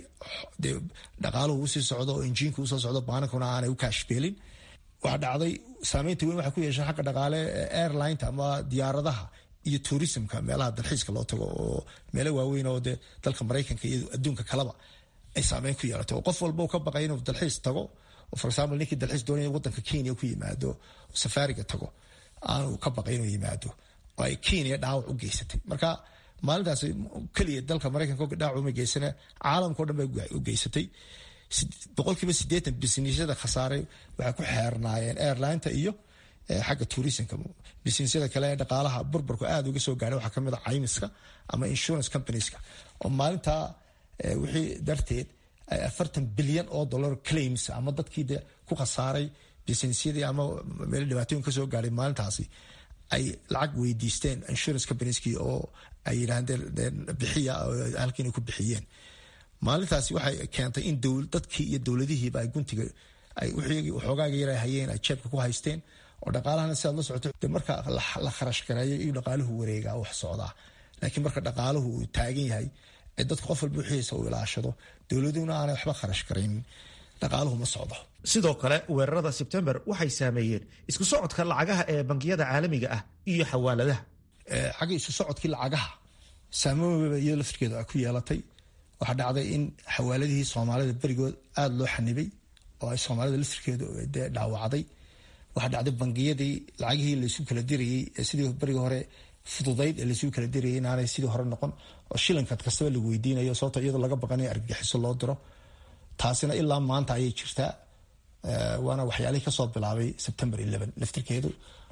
dhaqaaluhu usii socdo oo injiinka usoo socdo baanankuna aanay u kaashbeelin waxaa dhacday saameynta weyn waxay ku yeesheen xagga dhaqaale airlineta ama diyaaradaha iyo tourismka meelaha dalxiiska loo tago oo meelo waaweyn oo dee dalka maraykanka iyo adduunka kaleba ay saameyn ku yeelatay oo qof walba ka baqay inuu dalxiis tago for example ninkii dalxiis doonaya wadanka kenya ku yimaado safaariga tago aanu ka baqay inuu yimaado oo ay kenya dhaawac u geysatay marka maalintaas keliya dalka maraykanka dhaawac uma geysane caalamkao dhan bay u geysatay boqolkiiba sideetan bisnisyada khasaaray waxay ku xeernaayeen airlineta iyo xagga tourismka bisnisyada kale ee dhaqaalaha burburku aada uga soo gaadhay waxaa kamid a caymiska ama insurance companieska oo maalintaa wixii darteed afartan bilyan oo dollar claims ama dadkii de ku khasaaray bisnisyadii ama meel dhibaatooyin kasoo gaadhay maalintaasi ay lacag weydiisteen insurance companeskii oo ay yidhaahdeen bixiya halkiina ku bixiyeen maalintaasi waxay keentay in dadkii iyo dowladihiiba ay guntiga waxoogaaga yar hayeen ay jeebka ku haysteen oo dhaqaalahana sidaad la socoto de marka la kharash gareeyo iyo dhaqaaluhu wareegaa wax socdaa laakiin marka dhaqaaluhu uu taagan yahay ee dadka qof walba wixiisa uu ilaashado dowladuhuna aanay waxba kharash garaynin dhaqaaluhu ma socdo sidoo kale weerarada sebtembar waxay saameeyeen isku socodka lacagaha ee bangiyada caalamiga ah iyo xawaaladaha xagga isu socodkii lacagaha saameyn iyo laftirkeeda ay ku yeelatay waxaa dhacday in xawaaladihii soomaalida berigood aada loo xanibay oo ay soomaalida laftirkeedu dee dhaawacday waxaa dhacday bangiyadii lacagihii laysu kala dirayey ee sidii berigii hore fududayd ee laysu kala dirayay inaanay sidii hore noqon oo shilinkaad kastaba lagu weydiinayo sababto iyadoo laga baqanayo argagixiso loo diro taasina ilaa maanta ayay jirtaa waana waxyaalihii kasoo bilaabay sebtembar laftirkeedu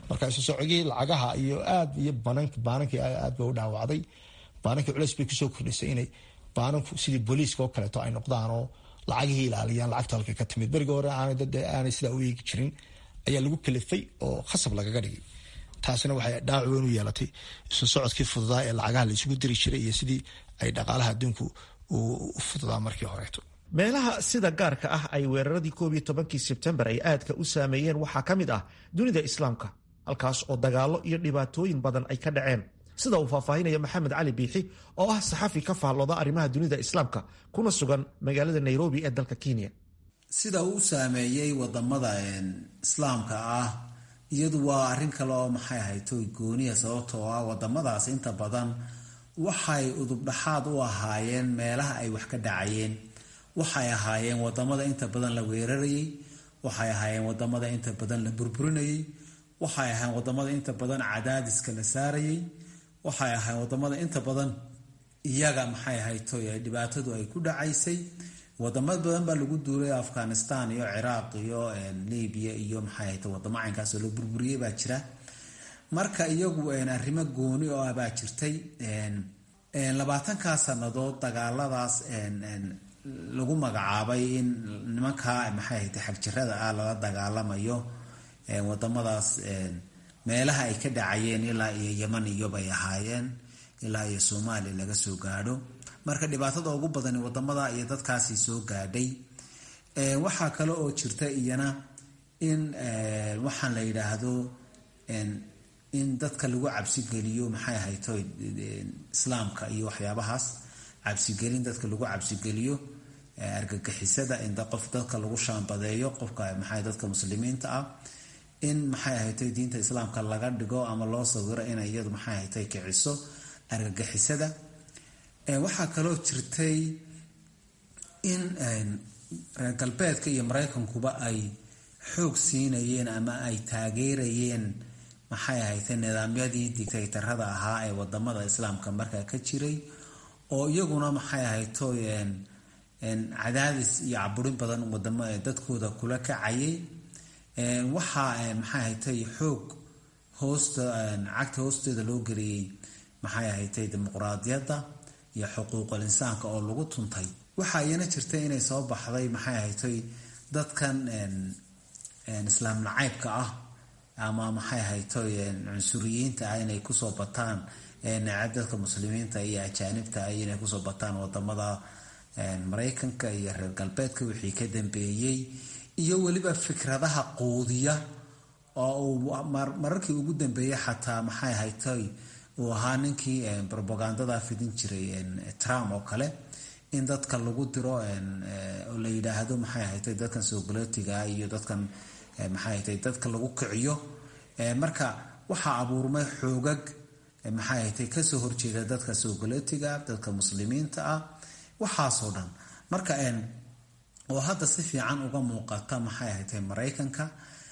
marka isu socogii lacagaha iyo aad iyo baanankii aad ba u dhaawacday baanankii culeys bay kusoo kordhisay inay baananku sidii booliiska oo kaleeto ay noqdaan oo lacagihii ilaaliyaan lacagta halka ka timid beriga hore aanay sidaa u eegi jirin ayaa lagu kalifay oo khasab lagaga dhigay taasina waxay dhaawac weyn u yeelatay isu socodkii fududaa ee lacagaha la isugu diri jiray iyo sidii ay dhaqaalaha adduunku u fududaa markii horeeto meelaha sida gaarka ah ay weeraradii koob iyo tobankii sebtembar ay aadka u saameeyeen waxaa ka mid ah dunida islaamka halkaas oo dagaallo iyo dhibaatooyin badan ay ka dhaceen sida uu faahfaahinaya maxamed cali biixi oo ah saxafi ka faallooda arrimaha dunida islaamka kuna sugan magaalada nairobi ee dalka kenya sida uu saameeyey wadamada islaamka ah iyadu waa arrin kale oo maxay ahaytoy gooniya sababtoo ah wadamadaas inta badan waxay udubdhaxaad u ahaayeen meelaha ay wax ka dhacayeen waxay ahaayeen wadamada inta badan la weerarayay waxay ahaayeen wadamada inta badan la burburinayay waxay ahaayeen wadamada inta badan cadaadiska la saarayay waxay ahaayeen wadamada inta badan iyaga maxay ahaytoy dhibaatadu ay ku dhacaysay wadamo badan baa lagu duulay afghanistan iyo ciraaq iyo libya iyo maxay ahayta wadamo caynkaasoo la burburiyey baa jira marka iyagu arrimo gooni oo ah baa jirtay labaatankaa sannadood dagaaladaas lagu magacaabay in nimankaa maxay ahayta xagjirada ah lala dagaalamayo wadamadaas meelaha ay ka dhacayeen ilaa iyo yeman iyobay ahaayeen ilaa iyo soomaaliya laga soo gaadho marka dhibaatada ugu badani wadamada iyo dadkaasi soo gaadhay waxaa kale oo jirta iyana in waxaan la yidhaahdo in dadka lagu cabsigeliyo maxay ahayto islaamka iyo waxyaabahaas cabsigelin dadka lagu cabsigeliyo argagixisada in qof dadka lagu shaambadeeyo qofka maxay dadka muslimiinta ah in maxay ahaytay diinta islaamka laga dhigo ama loo sawiro inay iyadu maxay ahaytay kiciso argagixisada waxaa kaloo jirtay in reer galbeedka iyo maraykankuba ay xoog siinayeen ama ay taageerayeen maxay ahaytay nidaamyadii dictaytarada ahaa ee wadamada islaamka markaa ka jiray oo iyaguna maxay ahaytoy cadaadis iyo caburin badan wadamo dadkooda kula kacayay waxaa maxay ahaytay xoog hoosta cagta hoosteeda loo geliyey maxay ahaytay dimuqraadiyadda iyo xuquuqul insaanka oo lagu tuntay waxaa iyana jirtay inay soo baxday maxay ahaytay dadkan islaam nacaybka ah ama maxay ahaytoy cunsuriyiinta ah inay kusoo bataan nacab dadka muslimiinta iyo ajaanibta ah inay kusoo bataan wadamada maraykanka iyo reer galbeedka wixii ka dambeeyey iyo weliba fikradaha quudiya oo uu mararkii ugu dambeeyey xataa maxay ahaytoy uu ahaa ninkii robagandada fidin jiray trump oo kale in dadka lagu diro oo la yidhaahdo maxay ahaytay dadkan soogolootiga iyo dadkan maxay ahaytay dadka lagu kiciyo marka waxaa abuurmay xoogag maxay ahaytay kasoo horjeeda dadka soogolootiga dadka muslimiinta ah waxaasoo dhan marka oo hadda si fiican uga muuqata maxay ahaytay maraykanka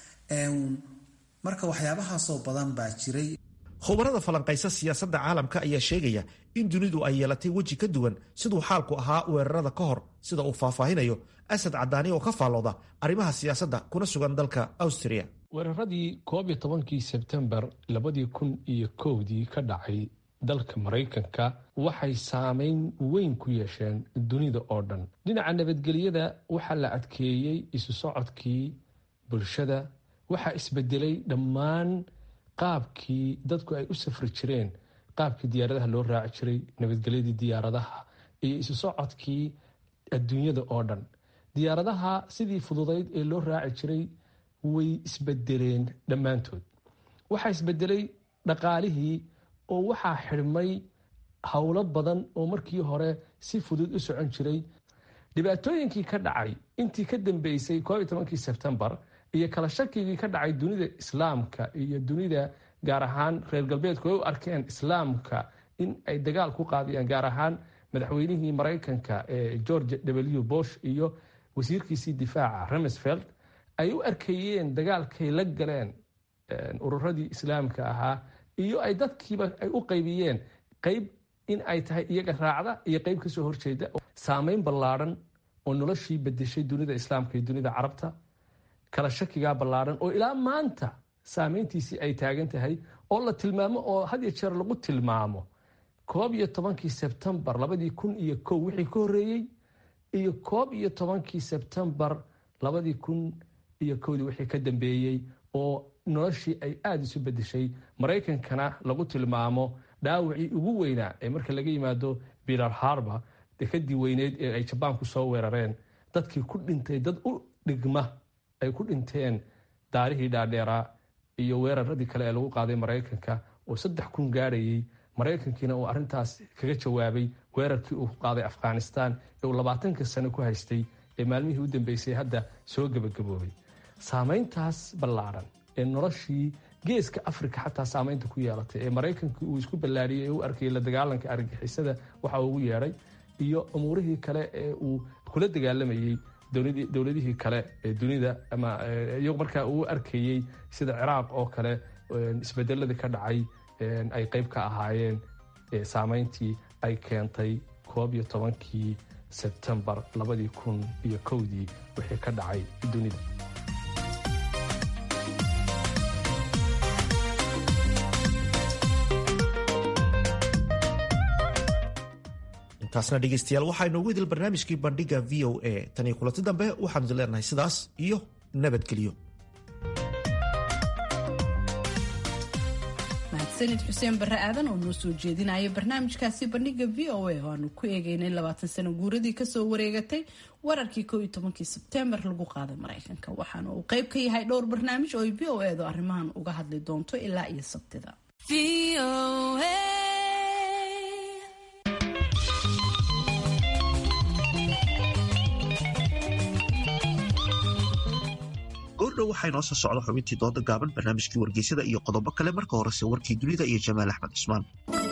marka waxyaabahaasoo badan baa jiray khubarada falanqaysa siyaasadda caalamka ayaa sheegaya in dunidu ay yeelatay weji ka duwan siduu xaalku ahaa weerarada ka hor sida uu faahfaahinayo asad cadaani oo ka faallooda arrimaha siyaasadda kuna sugan dalka austria weeraradii koob iyo tobankii sebtembar labadii kun iyo kowdii ka dhacay dalka maraykanka waxay saameyn weyn ku yeesheen dunida oo dhan dhinaca nabadgelyada waxaa la adkeeyey isu socodkii bulshada waxaa isbedelay dhammaan qaabkii dadku ay u safri jireen qaabkii diyaaradaha loo raaci jiray nabadgelyadii diyaaradaha iyo isu socodkii adduunyada oo dhan diyaaradaha sidii fududayd ee loo raaci jiray way isbedeleen dhammaantood waxaa isbedelay dhaqaalihii oo waxaa xidhmay howlo badan oo markii hore si fudud u socon jiray dhibaatooyinkii ka dhacay intii ka dambeysay koob iyo tobankii sebtembar iyo kala shakigii ka dhacay dunida islaamka iyo dunida gaar ahaan reer galbeedku ay u arkeen islaamka in ay dagaal ku qaadayaan gaar ahaan madaxweynihii maraykanka ee george w bosh iyo wasiirkiisii difaaca remsfeld ay u arkayeen dagaalkay la galeen ururadii islaamka ahaa iyo ay dadkiiba ay u qaybiyeen qayb in ay tahay iyaga raacda iyo qayb kasoo horjeeda saameyn ballaadhan oo noloshii bedeshay dunida islaamka iyo dunida carabta kala shakigaa ballaadhan oo ilaa maanta saameyntiisii ay taagan tahay oo la tilmaamo oo had iyo jeer lagu tilmaamo koob iyo tobankii sebtembar labadii kun iyo kow wixii ka horreeyey iyo koob iyo tobankii sebtembar labadii kun iyo kowdii wixii ka dambeeyey oo noloshii ay aada isu bedeshay maraykankana lagu tilmaamo dhaawacii ugu weynaa ee marka laga yimaado bilar harba dekadii weyneyd ee ay jabaanku soo weerareen dadkii ku dhintay dad u dhigma ay ku dhinteen daarihii dhaadheeraa iyo weeraradii kale ee lagu qaaday maraykanka oo saddex kun gaadhayey maraykankiina uu arintaas kaga jawaabay weerarkii uu qaaday afghanistan ee uu labaatanka sano ku haystay ee maalmihii u dambeysay hadda soo gebagaboobay saameyntaas ballaadhan ee noloshii geeska africa xataa saameynta ku yeelatay ee maraykanka uu isku ballaadhiyey ee u arkayay la dagaalanka argagixisada waxa ugu yeedhay iyo umuurihii kale ee uu kula dagaalamayey dowladihii kale ee dunida ama iyagu markaa uu arkayey sida ciraaq oo kale isbedeladii ka dhacay ay qeyb ka ahaayeen saameyntii ay keentay koob iyo tobankii sebtembar labadii kun iyo kowdii wixii ka dhacay dunida intaasna dhegeystayaal waxaa inoogu idil barnaamijkii bandhiga v o a tan iyo kulanti dambe waxaanu idin leenahay sidaas iyo nabadgelyo mahadsanid xuseen barre aadan oo noo soo jeedinaya barnaamijkaasi bandhiga v o a oo aanu ku eegeynay labaatan sano guuradii kasoo wareegatay wararkii koo iyo tobankii sebtembar lagu qaaday maraykanka waxaana uu qeyb ka yahay dhowr barnaamij oo ay v o edu arrimahan uga hadli doonto ilaa iyo sabtida goordhow waxaa inoo soo socda xubintii dooda gaaban barnaamijkii wargeysada iyo qodobo kale marka horese warkii dunida iyo jamaal axmed cusmaan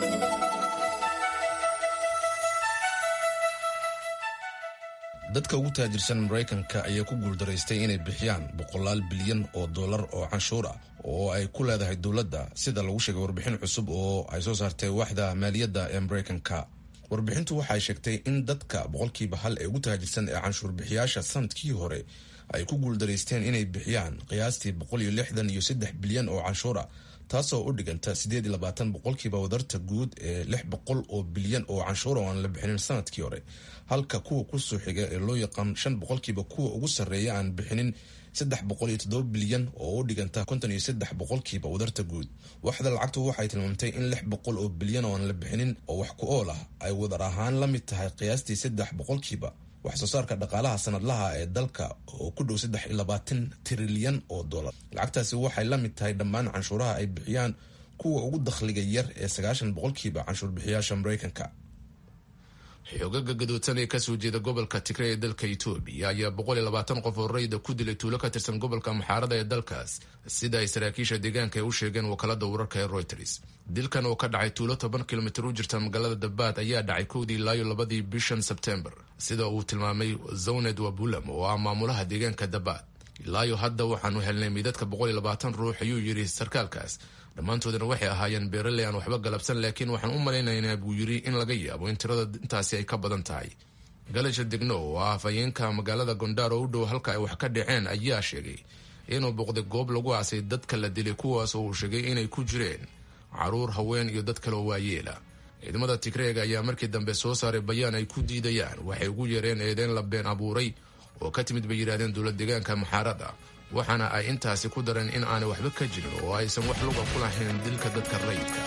dadka ugu taajirsan maraykanka ayaa ku guuldaraystay inay bixiyaan boqolaal bilyan oo dollar oo canshuur ah oo ay ku leedahay dowladda sida lagu sheegay warbixin cusub oo ay soo saartay waaxda maaliyadda ee maraykanka warbixintu waxay sheegtay in dadka boqolkiiba hal ee ugu taajirsan ee canshuur bixiyaasha sanadkii hore ay ku guuldaraysteen inay bixiyaan qiyaastii boqol iyo lixdan iyo saddex bilyan oo canshuur ah taasoo u dhiganta siddeed iyo labaatan boqolkiiba wadarta guud ee lix boqol oo bilyan oo canshuura oo aan la bixinin sanadkii hore halka kuwa kusoo xiga ee loo yaqaan shan boqolkiiba kuwa ugu sarreeya aan bixinin saddex boqol iyo toddoba bilyan oo u dhiganta konton iyo saddex boqolkiiba wadarta guud waxda lacagtu waxay tilmaamtay in lix boqol oo bilyan oo aan la bixinin oo wax ku ool ah ay wadar ahaan la mid tahay qiyaastii saddex boqolkiiba wax soo saarka dhaqaalaha sanadlaha ee dalka oo ku dhow saddex iyo labaatan trilyan oo dollar lacagtaasi waxay la mid tahay dhammaan canshuuraha ay bixiyaan kuwa ugu dakhliga yar ee sagaashan boqolkiiba canshuur bixiyaasha maraykanka xoogaga gadoodsan ee kasoo jeeda gobolka tigre ee dalka etoobiya ayaa boqol iyo labaatan qof oo rayda ku dilay tuulo ka tirsan gobolka muxaarada ee dalkaas sida ay saraakiisha deegaanka ay u sheegeen wakaalada wararka ee reuters dilkan oo ka dhacay tuulo toban kilomitir u jirta magaalada dabaad ayaa dhacay kowdii ilaayo labadii bishan sebtembar sida uu tilmaamay zawned wabulam oo ah maamulaha deegaanka dabaad ilaayo hadda waxaanu helnay midadka boqol iyo labaatan ruux ayuu yidhi sarkaalkaas dhammaantoodana waxay ahaayeen beeraley aan waxba galabsan laakiin waxaan u malaynaynaa buu yidhi in laga yaabo in tirada intaasi ay ka badan tahay galasha degno oo ah afhayeenka magaalada gondaar oo u dhow halka ay wax ka dhaceen ayaa sheegay inuu booqday goob lagu aasay dadka la dilay kuwaas oo uu sheegay inay ku jireen caruur haween iyo dad kale oo waayeela ciidamada tigreega ayaa markii dambe soo saaray bayaan ay ku diidayaan waxay ugu yeereen eedeyn la been abuuray oo ka timid bay yidhahdeen dowlad deegaanka muxaarada waxaana ay intaasi ku dareen in aanay waxba ka jirin oo aysan wax luga ku lahayn dilka dadka rayidka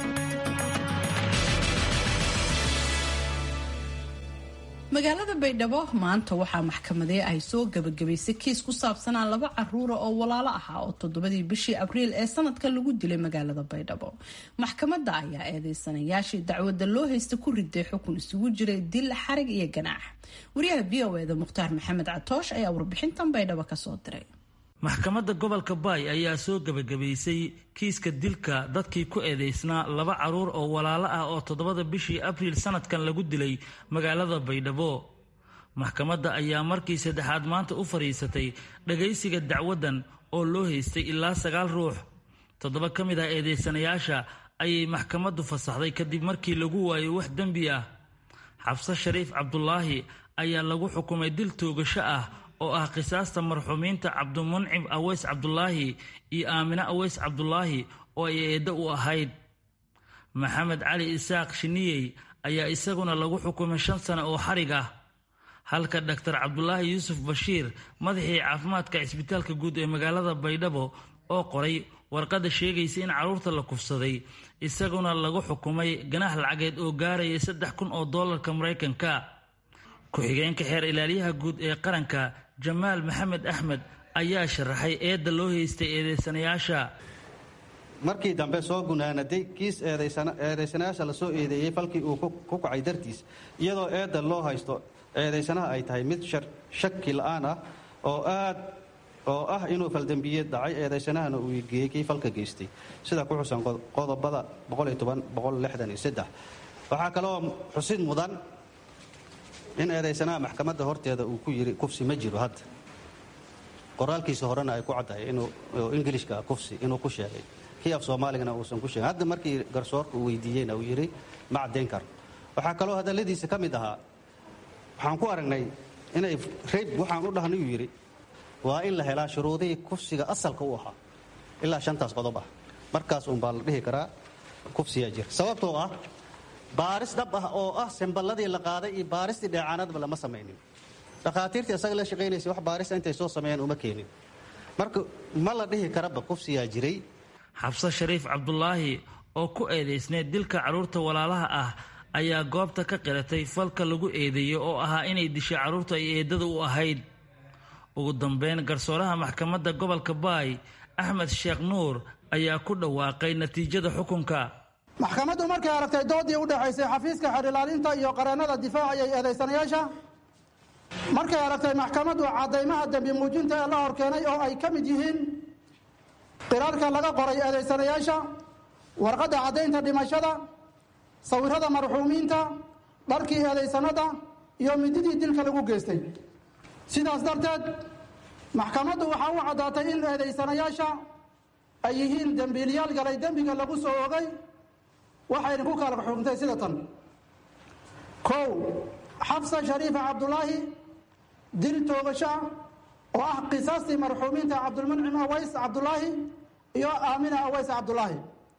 magaalada baydhabo maanta waxaa maxkamadee ay soo gabagabaysay kiis ku saabsanaa laba caruura oo walaalo ahaa oo toddobadii bishii abriil ee sanadka lagu dilay magaalada baydhabo maxkamadda ayaa eedeysanayaashii dacwadda loo haysta ku riday xukun isugu jiray dil xarig iyo ganaax wariyaha v o eda mukhtaar maxamed catoosh ayaa warbixintan baydhabo kasoo diray maxkamadda gobolka baay ayaa soo gebagabaysay kiiska dilka dadkii ku eedeysnaa laba caruur oo walaalo ah oo toddobada bishii abriil sanadkan lagu dilay magaalada baydhabo maxkamadda ayaa markii saddexaad maanta u fadhiisatay dhagaysiga dacwaddan oo loo haystay ilaa sagaal ruux toddoba ka mid ah eedeysanayaasha ayay maxkamaddu fasaxday kadib markii lagu waayay wax dembi ah xabse shariif cabdulaahi ayaa lagu xukumay dil toogasho ah oo ah qisaasta marxuumiinta cabdimuncim aweys cabdulaahi iyo aamine aweys cabdulaahi oo ay eeddo u ahayd maxamed cali isaaq shiniyey ayaa isaguna lagu xukumay shan sano oo xarig ah halka dhaktar cabdulaahi yuusuf bashiir madaxii caafimaadka cisbitaalka guud ee magaalada baydhabo oo qoray warqadda sheegaysa in carruurta la kufsaday isaguna lagu xukumay ganaax lacageed oo gaaraya saddex kun oo doolarka maraykanka ku-xigeenka xeer ilaaliyaha guud ee qaranka jamaal maxamed axmed ayaa sharaxay eedda loo haystay eedeysanayaasha markii dambe soo gunaanaday kiis eedaysanayaasha la soo eedeeyey falkii uu ku kacay dartiis iyadoo eedda loo haysto eedaysanaha ay tahay mid shaki la'aan ah oo aad oo ah inuu faldembiyeed dhacay eedaysanahana uu geeyey kii falka geystay sida ku xusan qodobada waxaa kaloo xusid mudan in eedaysanaha maxkamadda horteeda uu ku yidhi kufsi ma jiro hadda qoraalkiisa horena ay ku caddahay inuu ingilishka kufsi inuu ku sheegay kii af soomaaligana uusan ku sheegin hadda markii garsoorka uu weydiiyeyna uu yidhi ma caddayn karo waxaa kaloo hadalladiisa ka mid ahaa waxaan ku aragnay inay rayb waxaan u dhahnay uu yidhi waa in la helaa shuruudihii kufsiga asalka u ahaa ilaa shantaas qodob ah markaas uunbaa la dhihi karaa kufsiyaa jira sababtoo ah baaris dhab ah oo ah semballadii la qaaday iyo baaristii dheecaanadba lama samaynin dhakhaatiirtii isaga la shaqaynaysay wax baarista intay soo sameeyeen uma keenin marka ma la dhihi karaba kufsiyaa jiray xabse shariif cabdulaahi oo ku eedaysneed dilka carruurta walaalaha ah ayaa goobta ka qiratay falka lagu eedeeyey oo ahaa inay dishay carruurta ay eedada u ahayd ugu dambeyn garsooraha maxkamadda gobolka baay axmed sheekh nuur ayaa ku dhawaaqay natiijada xukunka maxkamaddu markay aragtay doodii u dhexaysay xafiiska xerilaalinta iyo qareennada difaaca iyo eedaysanayaasha markay aragtay maxkamaddu caddaymaha dembi muujinta ee la hor keenay oo ay ka mid yihiin qiraarka laga qoray eedaysanayaasha warqadda caddaynta dhimashada sawirrada marxuumiinta dharkii eedaysanada iyo mididii dilka lagu geystay sidaas darteed maxkamaddu waxaa u caddaatay in eedaysanayaasha ay yihiin dembiiliyaal galay dembiga lagu soo ogay waxayna ku kala xukuntay sida tan kow xabsa shariifa cabdulaahi dil toogasho oo ah qisaastii marxuumiinta cabdulmuncim aways cabdulaahi iyo aamina aways cabdulaahi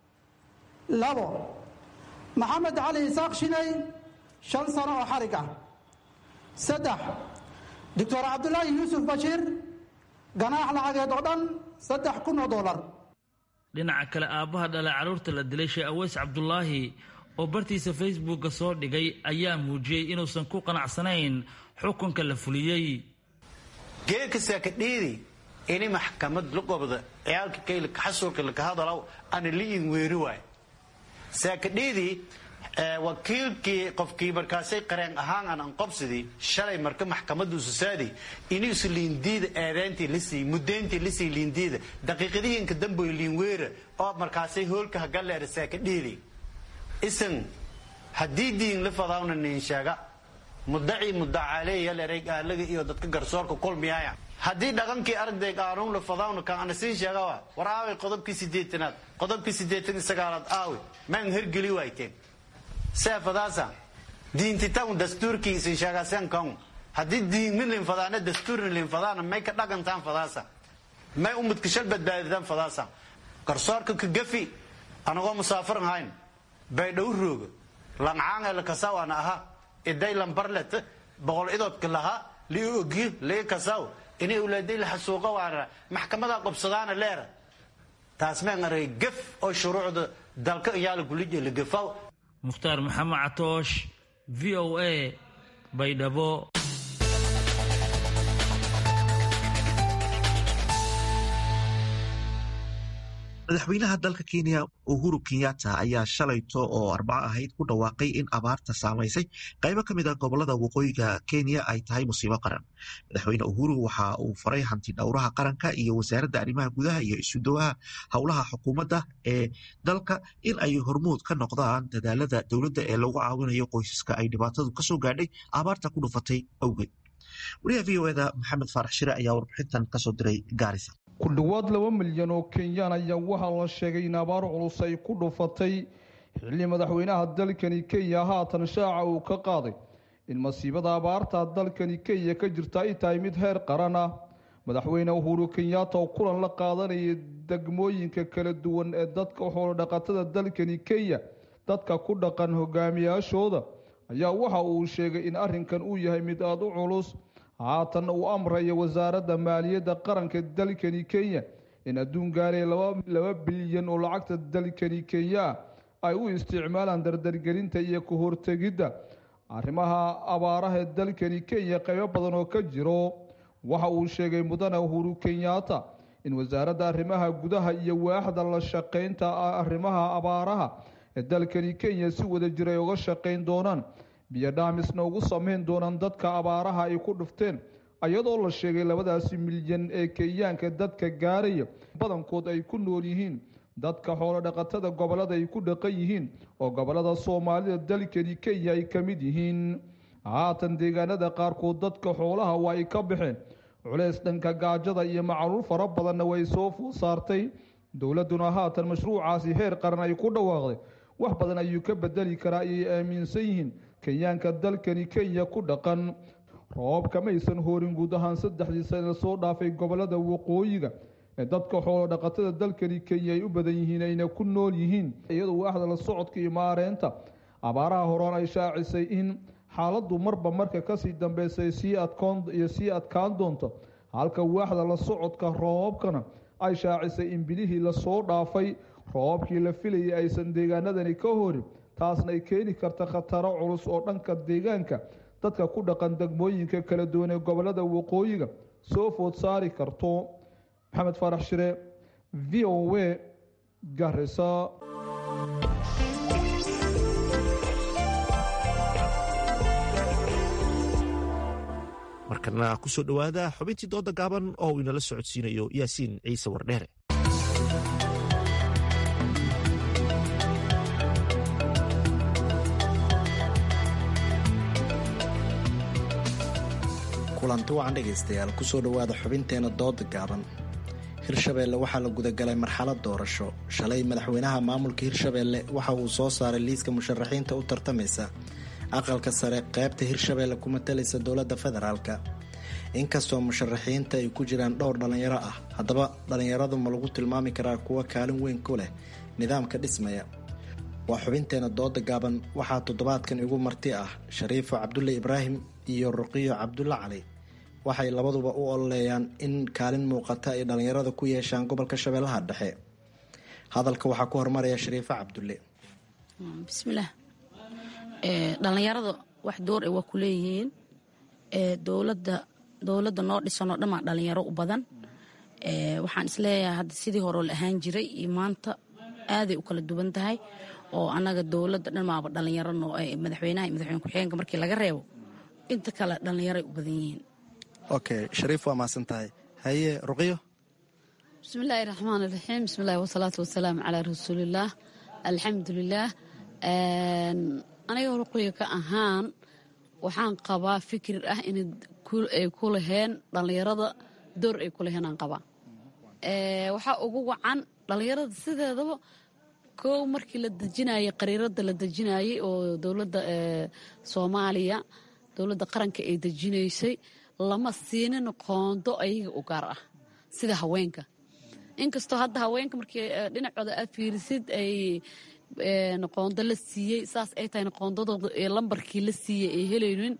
labo maxamed cali isaaq shinay shan sano oo xarig ah saddex doctor cabdulaahi yuusuf bashiir ganaax lacageed oo dhan saddex kun oo dollar dhinaca kale aabbaha dhalay carruurta la dilay sheekh aweys cabdulaahi oo bartiisa facebookka soo dhigay ayaa muujiyey inuusan ku qanacsanayn xukunka la fuliyey geedka saakadhiidi ini maxkamad la qobda ciyaalka kaylka xasuulka laka hadalaw ana liin weeri waay saakadhiidi wakiilkii qofkii markaasay qareen ahaan aan anqobsidii shalay marka maxkamadu susaadi inuusu liindiida eedeyntii lisii mudeyntii lisii liindiida daqiiqadihiinka damboy liinweera oo markaasay hoolka hagaleera saakadhiidi isan haddii diin la fadaawna nin sheega mudaci mudacaleeya leray gaalaga iyo dadka garsoorka kulmiyaaya haddii dhaqankii aragday qaanuun la fadaawna kan ana siin sheega wa war aaway qodobkii sideetanaad qodobkii sideetan iyo sagaalaad aaway maan hergeli waayteen seefadaasa diintitawn dastuurkii isin sheegaaseen kan haddii diinmi linfadaana dastuurni linfadaana may ka dhaqantaan fadaasa may ummadka shal badbaaditaan fadaasa garsoorka ka gafi anagoo musaafirin hayn baydhow rooga lancaanga lakasaw ana aha iday lambarlet boqol idoodka lahaa lii ogiyo lii kasaw inay ulaaday la xasuuqa waana maxkamada qobsadaana leera taas maan aragay gaf oo shuruucda dalka iyaala gulija la gafaw mukhtaar maxamed catoosh v o a baydhabo madaxweynaha dalka kenya uhuru kenyatta ayaa shalayto oo arbaco ahayd ku dhawaaqay in abaarta saamaysay qaybo ka mid a gobolada waqooyiga kenya ay tahay musiibo qaran madaxweyne uhuru waxa uu faray hanti dhowraha qaranka iyo wasaaradda arrimaha gudaha iyo isudawaha howlaha xukuumadda ee dalka in ay hormuud ka noqdaan dadaalada dowladda ee lagu caawinayo qoysaska ay dhibaatadu kasoo gaadhay abaarta ku dhufatay awgeed wariyaha v o eda maxamed faarax shire ayaa warbixintan kasoo diray gaarisa ku dhowaad laba milyan oo kenyaan ayaa waxaa la sheegay in abaar culus ay ku dhufatay xilli madaxweynaha dalkani kenya haatan shaaca uu ka qaaday in masiibada abaarta dalkani kenya ka jirta ay tahay mid heer qaran ah madaxweyne uhuru kenyatta oo kulan la qaadanaya degmooyinka kala duwan ee dadka xoolodhaqatada dalkani kenya dadka ku dhaqan hogaamiyaashooda ayaa waxa uu sheegay in arrinkan uu yahay mid aada u culus haatan uu amraya wasaaradda maaliyadda qaranka dalkani kenya in adduun gaaraya laba bilyan oo lacagta dalkani kenya ay u isticmaalaan dardargelinta iyo ka hortegidda arrimaha abaaraha ee dalkani kenya qaybo badan oo ka jiro waxa uu sheegay mudane uhuru kenyatta in wasaaradda arrimaha gudaha iyo waaxda la shaqaynta arrimaha abaaraha ee dalkani kenya si wada jir ay uga shaqayn doonaan biyo dhaamisna ugu sameyn doonaan dadka abaaraha ay ku dhufteen iyadoo la sheegay labadaasi milyan ee kenyaanka dadka gaaraya badankood ay ku nool yihiin dadka xoolodhaqatada gobolada ay ku dhaqan yihiin oo gobolada soomaalida dalkani kenya ay ka mid yihiin haatan deegaanada qaarkood dadka xoolaha waa ay ka baxeen culeys dhanka gaajada iyo macaluul fara badanna way soo fuul saartay dowladduna haatan mashruucaasi heer qaran ay ku dhawaaqday wax badan ayuu ka bedeli karaa ayay aaminsan yihiin kenyaanka dalkani kenya ku dhaqan roobka maysan hoorin guud ahaan saddexdii sana soo dhaafay gobolada waqooyiga ee dadka xoolo dhaqatada dalkani kenya ay u badan yihiin ayna ku nool yihiin iyadoo waaxda la socodka iyo maareynta abaaraha horaan ay shaacisay in xaaladdu marba marka kasii dambeysay sii adkoon iyo sii adkaan doonto halka waaxda la socodka roobabkana ay shaacisay in bilihii lasoo dhaafay roobabkii la filayay aysan deegaanadani ka horin taasna ay keeni karta khataro culus oo dhanka deegaanka dadka ku dhaqan degmooyinka kala duwan ee gobolada waqooyiga soo food saari karto maxamed faarax shire v o a garisa markana kusoo dhowaada xubintii dooda gaaban oo uu inala socodsiinayo yaasiin ciise wardheere kulanti wacan dhegaystayaal kusoo dhowaada xubinteena dooda gaaban hirshabeelle waxaa la gudagalay marxalad doorasho shalay madaxweynaha maamulka hirshabeelle waxa uu soo saaray liiska musharaxiinta u tartamaysa aqalka sare qaybta hirshabeelle ku matalaysa dowladda federaalka inkastoo musharaxiinta ay ku jiraan dhowr dhallinyaro ah haddaba dhallinyaradu ma lagu tilmaami karaa kuwa kaalin weyn ku leh nidaamka dhismaya waa xubinteena dooda gaaban waxaa toddobaadkan igu marti ah shariifo cabdulle ibraahim iyo ruqiyo cabdulle cali waxay labaduba u ololeeyaan in kaalin muuqata ay dhallinyarada ku yeeshaan gobolka shabeellaha dhexe hadalka waxaa ku hormaraya shariifo cabdulle bismillaah dhallinyarada wax door ay waa ku leeyihiin dowladda dowladda noo dhisanoo dhammaa dhallinyaro u badan waxaan isleeyahay hadda sidii horeo la ahaan jiray iyo maanta aaday u kala duwan tahay oo annaga dowladda dhammaaba dhallinyaro noo madaxweynaha iyo madaxweyne ku-xigeenka markii laga reebo inta kale dhallinyaroay u badan yihiin okay shariif waa mahadsan tahay haye ruqyo bismillaahi raxmaan iraxiim bismillahi wasalaatu wasalaamu calaa rasuulillaah alxamdulilaah aniga ruqyo ka ahaan waxaan qabaa fikir ah inay ku laheen dhallinyarada door ay ku laheen aan qabaa waxaa ugu wacan dhallinyarada sideedaba kow markii la dejinayay qariirada la dejinayay oo dowladda soomaaliya dowladda qaranka ay dejinaysay lama siinin qoondo ayaga u gaar ah sida haweenka inkastoo hadda haweenka markii dhinacooda aad fiirisid ay qoondo la siiyey saas ay tahayna qoondadooda ee lambarkii la siiyey ay helaynin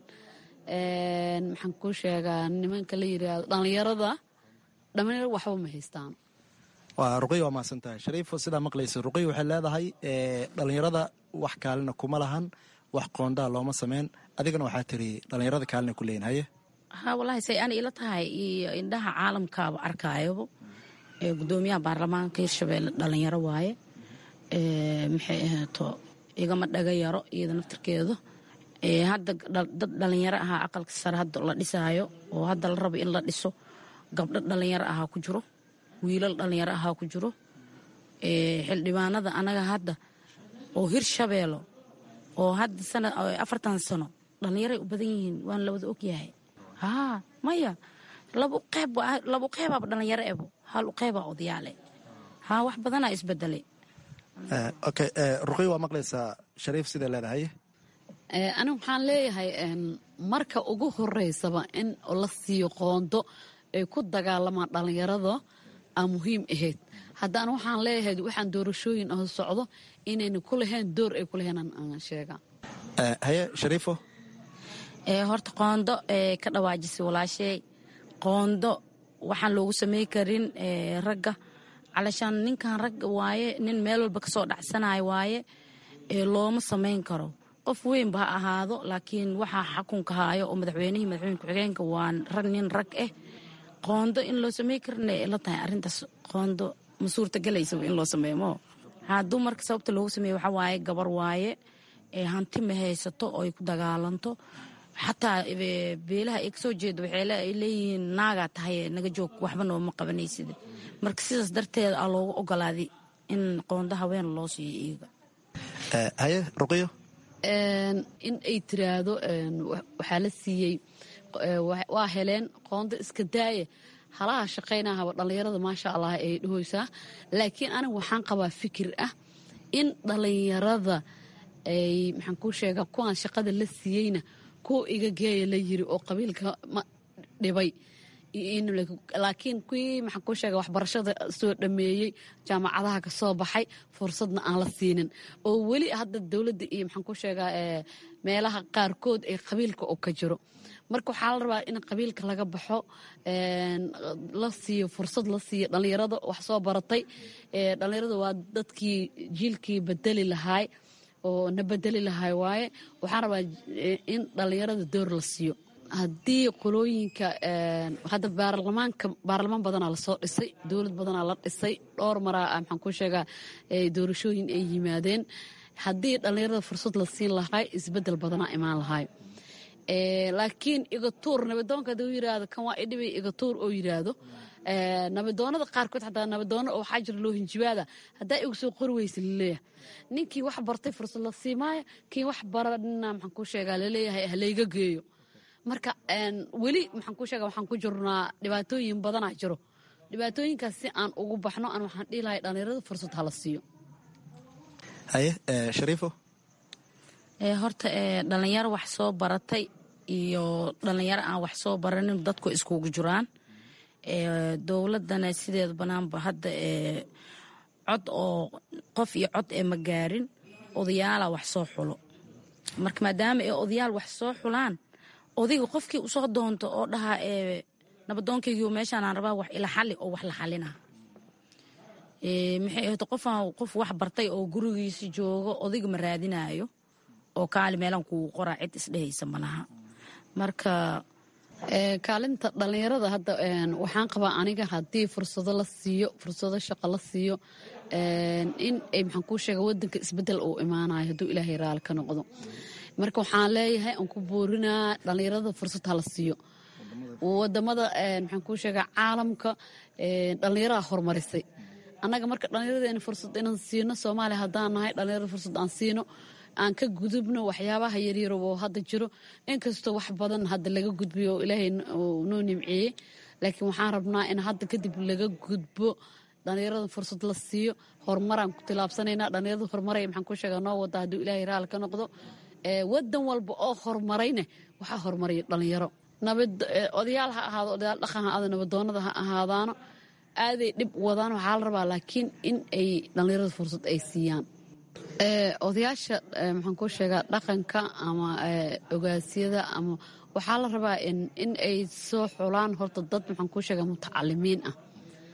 maxaan kuu sheegaa nimanka la yidhaahdo dhallinyarada dhallinyaro waxba ma haystaan waa ruqiy waa mahadsan tahay shariifo sidaa maqlaysa ruqiy waxay leedahay dhallinyarada wax kaalina kuma lahan wax qoondaa looma sameyn adigana waxaa tiri dhallinyarada kaalina ku leeyin haye ha wallaahi say ana ila tahay iyo indhaha caalamkaaba arkaayoba gudoomiyaha baarlamaanka hirshabeelle dhallinyaro waaye maxay ahaato igama dhaga yaro iyada naftirkeedu hadda dad dhallinyaro ahaa aqalka sare hadda la dhisaayo oo hadda la rabo in la dhiso gabdho dhallinyaro ahaa ku jiro wiilal dhallinyaro ahaa ku jiro xildhibaanada anaga hadda oo hirshabeelo oo hadda sana afartan sano dhallinyaray u badan yihiin waan la wada ogyahay haa maya labu qeyb labu qeybaaba dhallinyaro ebo hal u qeybaa odayaale haa wax badanaa isbedelay okay ruqiy waa maqlaysaa shariif siday leedahay anigu waxaan leeyahay marka ugu horeysaba in la siiyo qoondo ay ku dagaalamaan dhallinyarada aa muhiim ahayd haddana waxaan leeyahay waxaan doorashooyin ah socdo inayna ku lahayn door ay ku lahayn aan sheegaa haye shariifo horta qoondo ka dhawaajisay walaashay qoondo waxaan loogu samey karin ragga calashaan ninkan ragga waaye nin meel walba kasoo dhacsanayo waaye looma samayn karo qof weynba ha ahaado laakiin waxaa xakunka haayo oo madaxweynihii madaxweyne ku-xigeenka waa rag nin rag ah qoondo in loo samey karina la tahay arintaas qoondo ma suurtagalaysaba in loo sameeyo mo hadduu marka sababta loogu sameeye waxaa waaye gabar waaye hanti ma haysato oo ay ku dagaalanto xataa beelaha ay kasoo jeedo waxay leeyihiin naagaa tahay naga joog waxba nooma qabanaysid marka sidaas darteed aa loogu ogolaaday in qoondo haween loo siiyo iyaga haye ruqiyo in ay tiraahdo waxaa la siiyey waa heleen qoondo iska daaya halaha shaqaynahaba dhallinyarada maasha allah ay dhahoysaa laakiin aniga waxaan qabaa fikir ah in dhallinyarada ay maxaan kuu sheegaa kuwaan shaqada la siiyeyna kuwa iga geeya la yiri oo qabiilka ma dhibay laakiin kuwii maxaan kuu sheega waxbarashada soo dhameeyey jaamacadaha ka soo baxay fursadna aan la siinin oo weli hadda dowladda iyo maxaan kuu sheegaa meelaha qaarkood ay qabiilka oo ka jiro marka waxaa la rabaa in qabiilka laga baxo la siiyo fursad la siiyo dhallinyarada wax soo baratay dhallinyarada waa dadkii jiilkii bedeli lahaay oo na bedeli lahaay waaye waxaan rabaa in dhallinyarada door la siiyo haddii qolooyinka hadda baarlamaanka baarlamaan badanaa lasoo dhisay dowlad badanaa la dhisay dhowr maraa maxaan ku sheegaa doorashooyin ay yimaadeen haddii dhallinyarada fursad la siin lahaay isbedel badanaa imaan lahaay laakiin igatuur nabadoonka haduu yiraahdo kan waa idhibay igatuur oo yiraahdo nabadoonada qaarkood xataa nabadoona oo waxaa jira loo hinjibaada haddaa igu soo qori weysa laleeyahay ninkii wax bartay fursad la siimaaya kii wax baranina maxaan ku sheegaa laleeyahay halayga geeyo marka weli maxaan ku sheega waxaan ku jirnaa dhibaatooyin badanaa jiro dhibaatooyinkaas si aan ugu baxno aan waxaan dhihi lahay dhallinyarada fursad hala siiyo haye shariifo horta dhalinyaro wax soo baratay iyo dhalinyaro aan wax soo baranin dadku iskugu jiraan dowladana sideeda banaanba hadda cod oo qof iyo cod ee ma gaarin odayaala wax soo xulo marka maadaama ay odayaal wax soo xulaan odayga qofkii usoo doonto oo dhahaa nabadoonkaygiio meeshaanaan rabaa wax ila xali oo wax la xalina maxay ahto qofaan qof wax bartay oo gurigiisa joogo odayga ma raadinayo oo kaali meelaan kugu qoraa cid isdhehaysa malaha marka kaalinta dhallinyarada hadda waxaan qabaa aniga haddii fursado la siiyo fursado shaqo la siiyo in ay maxaan kuu sheega wadanka isbedel uu imaanayo hadduu ilaahay raali ka noqdo marka waxaan leeyahay aan ku boorinaa dhallinyarada fursad hala siiyo wadamada maxaan kuu sheegaa caalamka dhallinyaraha horumarisay annaga marka dhallinyaradeena fursad inaan siino soomaaliya haddaan nahay dhallinyarada fursad aan siino aan ka gudubno waxyaabaha yaryar oo hadda jiro inkastoo wax badan hadda laga gudbiyo oo ilaahay noo nimceeyey laakiin waxaan rabnaa in hadda kadib laga gudbo dhallinyarada fursad la siiyo horumaraan ku tilaabsanaynaa dhallinyarada horumaray maxaan ku sheegaa noo wada hadduu ilaahay raali ka noqdo wadan walba oo horumarayne waxaa horumaraya dhallinyaro odayaal ha ahaado odayaal dhaqan ha ahaado nabadoonada ha ahaadaano aaday dhib wadaan waxaa la rabaa laakiin in ay dhallinyarada fursad ay siiyaan odayaasha maxaan ku sheegaa dhaqanka ama ogaasyada ama waxaa la rabaa in ay soo xulaan horta dad maxaan ku sheegaa mutacalimiin ah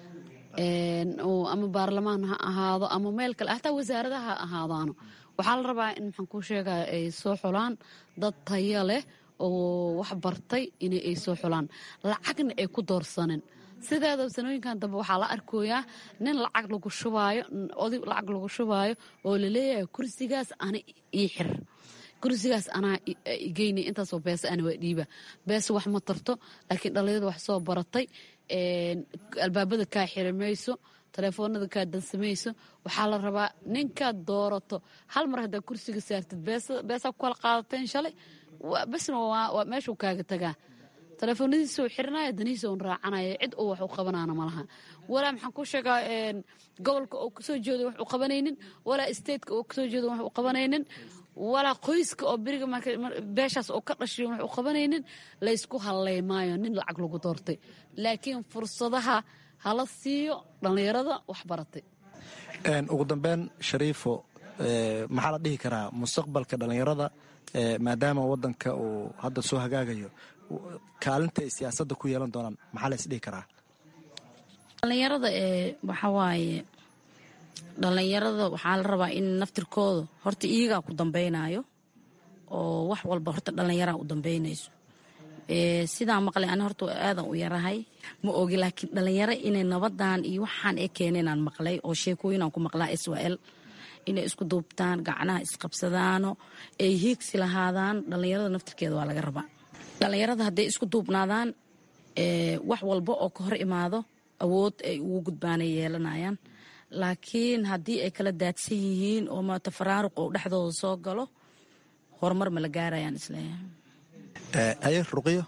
ama baarlamaan ha ahaado ama meel kale hataa wasaaradaha ha ahaadaano waxaa la rabaa in maxaan ku sheegaa ay soo xulaan dad taya leh oo wax bartay in ay soo xulaan lacagna ay ku doorsanin sideeda sanooyinkan dambe waxaa la arkoyaa nin lacag lagu shubaayo oday lacag lagu shubaayo oo laleeyahay kursigaas ana ii xir kursigaas anaa igeyna intaasoo beesa ana waa dhiiba beesa wax ma tarto laakiin dhallinyarada wax soo baratay albaabada kaa xiri mayso telefoonada kaa dansamayso waxaa la rabaa ninkaad doorato hal mar haddaa kursiga saartid beesaa ku kala qaadateen shalay besna meeshuu kaaga tagaa telefoonadiisa u xirinaya danihiisa un raacanaya cid uu wax u qabanaana malaha walaa maxaan ku sheegaa gobolka oo kasoo jeedo wax u qabanaynin walaa stateka oo kasoo jeedo wax u qabanaynin walaa qoyska oo beriga beeshaas oo ka dhashay wax u qabanaynin laysku halleymaayo nin lacag lagu doortay laakiin fursadaha hala siiyo dhallinyarada wax baratay ugu dambeyn shariifo maxaa la dhihi karaa mustaqbalka dhallinyarada maadaama wadanka uu hadda soo hagaagayo kaalinta ay siyaasadda ku yeelan doonaan maxaa la isdhihi karaa dhallinyarada ee waxa waaye dhallinyarada waxaa la rabaa in naftirkooda horta iyagaa ku dambaynayo oo wax walba horta dhallinyaraa u dambaynayso sidaa maqlay ani horta aadan u yarahay ma ogi laakiin dhallinyaro inay nabadan iyo waxaan ee keeneenaan maqlay oo sheekooyinaan ku maqlaa israel inay isku duubtaan gacnaha isqabsadaano ay hiigsi lahaadaan dhallinyarada naftirkeeda waa laga rabaa dhallinyarada hadday isku duubnaadaan wax walba oo ka hor imaado awood ay ugu gudbaanay yeelanayaan laakiin haddii ay kala daadsan yihiin oo maata faraaruq oo dhexdooda soo galo horumar ma la gaarayaan isleeyahay haye ruqyo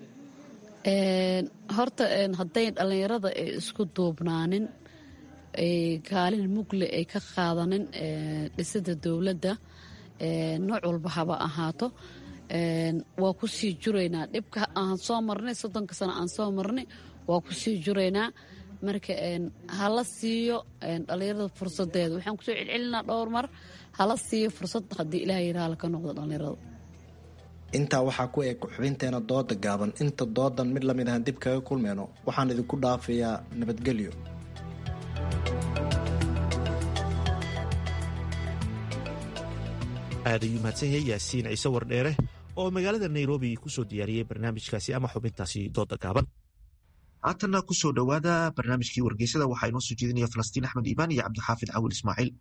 horta hadday dhallinyarada ay isku duubnaanin kaalin mugle ay ka qaadanin dhisida dowladda nooc walba haba ahaato waa ku sii juraynaa dhibka aan soo marnay soddonka sano aan soo marnay waa ku sii juraynaa marka hala siiyo dhallinyarada fursadeeda waxaan kusoo celcelinaa dhowr mar hala siiyo fursad haddii ilaah yiraha ka noqdo dhallinyarada intaa waxaa ku eg xubinteena dooda gaaban inta doodan mid lamid ahan dib kaga kulmeyno waxaan idinku dhaafayaa nabadgelyo aad ayuu mahadsan yahay yaasiin ciise wardheere oo magaalada nairobi kusoo diyaariyey barnaamijkaasi ama xubintaasi dooda gaaban haatanna kusoo dhowaada barnaamijkii wargeysada waxaa inoo soo jeedinaya falastiin axmed iimaan iyo cabdixaafid cawil ismaaciil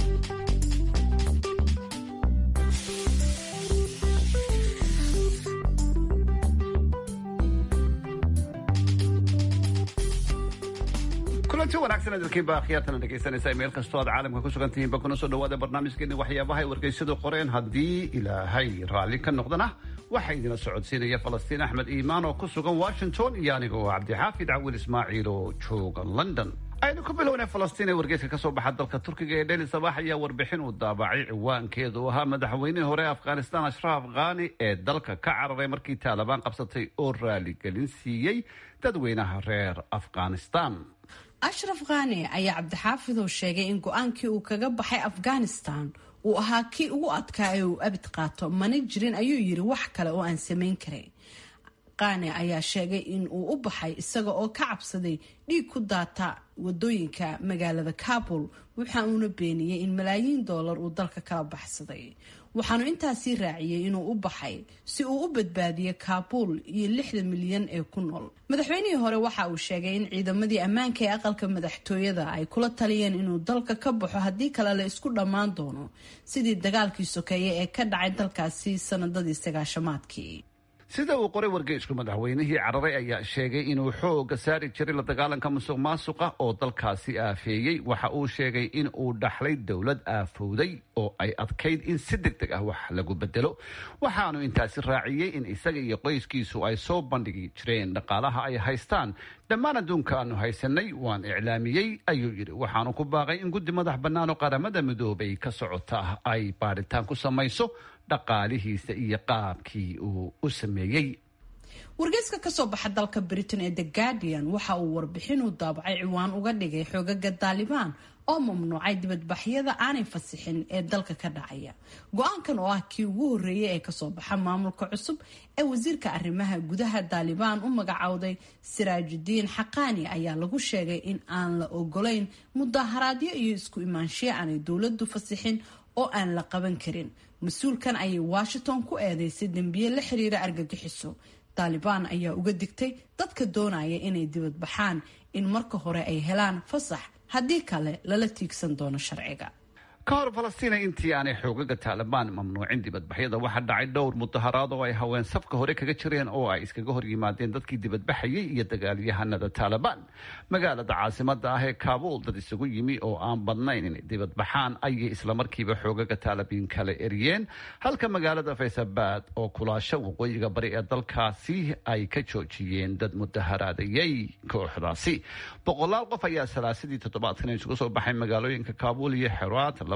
kulanti wanaagsan adalkiinba akhyaartana dhegaysanaysa meel kastoo aad caalamka ku sugan tihiinba kuna soo dhawaada barnaamijkeeni waxyaabaha ay wargeysadu qoreen haddii ilaahay raalli ka noqdana waxaa idina socodsiinaya falastiin axmed iimaan oo ku sugan washington iyo aniga oo cabdixaafid cawil ismaaciil oo jooga london aynu ku bilownay falastiin ee wargeyska kasoo baxa dalka turkiga ee dheli sabax ayaa warbixin uu daabacay ciwaankeedu ahaa madaxweynihii hore afghanistan ashraaf khani ee dalka ka cararay markii taalibaan qabsatay oo raaligelin siiyey dadweynaha reer afghanistan ashraf khani ayaa cabdixaafid oo sheegay in go-aankii uu kaga baxay afghanistan uu ahaa kii ugu adkaa ee uu abid qaato mana jirin ayuu yiri wax kale oo aan samayn karin khani ayaa sheegay in uu u baxay isaga oo ka cabsaday dhiig ku daata wadooyinka magaalada kabul waxa uuna beeniyey in malaayiin doolar uu dalka kala baxsaday waxaanu intaasii raaciyey inuu u baxay si uu u badbaadiyo kaabuul iyo lixda milyan ee ku nool madaxweynihii hore waxa uu sheegay in ciidamadii ammaanka ee aqalka madaxtooyada ay kula taliyeen inuu dalka ka baxo haddii kale la isku dhammaan doono sidii dagaalkii sokeeye ee ka dhacay dalkaasi sanadadii sagaashamaadkii sida uu qoray wargeysku madaxweynihii cararay ayaa sheegay inuu xooga saari jiray la dagaalanka musuq maasuqa oo dalkaasi aafeeyey waxa uu sheegay in uu dhaxlay dowlad aafowday oo ay adkayd in si deg deg ah wax lagu bedelo waxaanu intaasi raaciyey in isaga iyo qoyskiisu ay soo bandhigi jireen dhaqaalaha ay haystaan dhammaan adduunka aanu haysanay waan iclaamiyey ayuu yidhi waxaanu ku baaqay in guddi madax bannaan oo qaramada midoobay ka socota ay baadhitaan ku samayso dhaqaalihiisa iyo qaabkii uu u sameeyey wargeyska kasoo baxa dalka britain ee the guardian waxa uu warbixinuu daabacay ciwaan uga dhigay xoogaga daalibaan oo mamnuucay dibadbaxyada aanay fasixin ee dalka ka dhacaya go-aankan oo ah kii ugu horeeyay ee kasoo baxa maamulka cusub ee wasiirka arrimaha gudaha daalibaan u magacowday siraajudiin xaqaani ayaa lagu sheegay in aan la ogolayn mudaharaadyo iyo isku imaanshiya aanay dowladu fasixin oo aan la qaban karin mas-uulkan ayay washington ku eedeysay dembiye la xiriira argagixiso taalibaan ayaa uga digtay dadka doonaya inay dibadbaxaan in marka hore ay helaan fasax haddii kale lala tiigsan doono sharciga ka hor falastiina intii aanay xoogaga taalibaan mamnuucin dibadbaxyada waxaa dhacay dhowr mudaharaad oo ay haween safka hore kaga jireen oo ay iskaga hor yimaadeen dadkii dibadbaxayay iyo dagaalyahanada taalibaan magaalada caasimada ah ee kaabuul dad isugu yimi oo aan badnayn inay dibadbaxaan ayay islamarkiiba xoogaga taalibiin kala eriyeen halka magaalada faysabad oo kulaasho waqooyiga bari ee dalkaasi ay ka joojiyeen dad mudaharaadayay kooxdaasi boqolaal qof ayaa salaasadii toddobaadkan isugu soo baxay magaalooyinka kaabuul iyo xeraat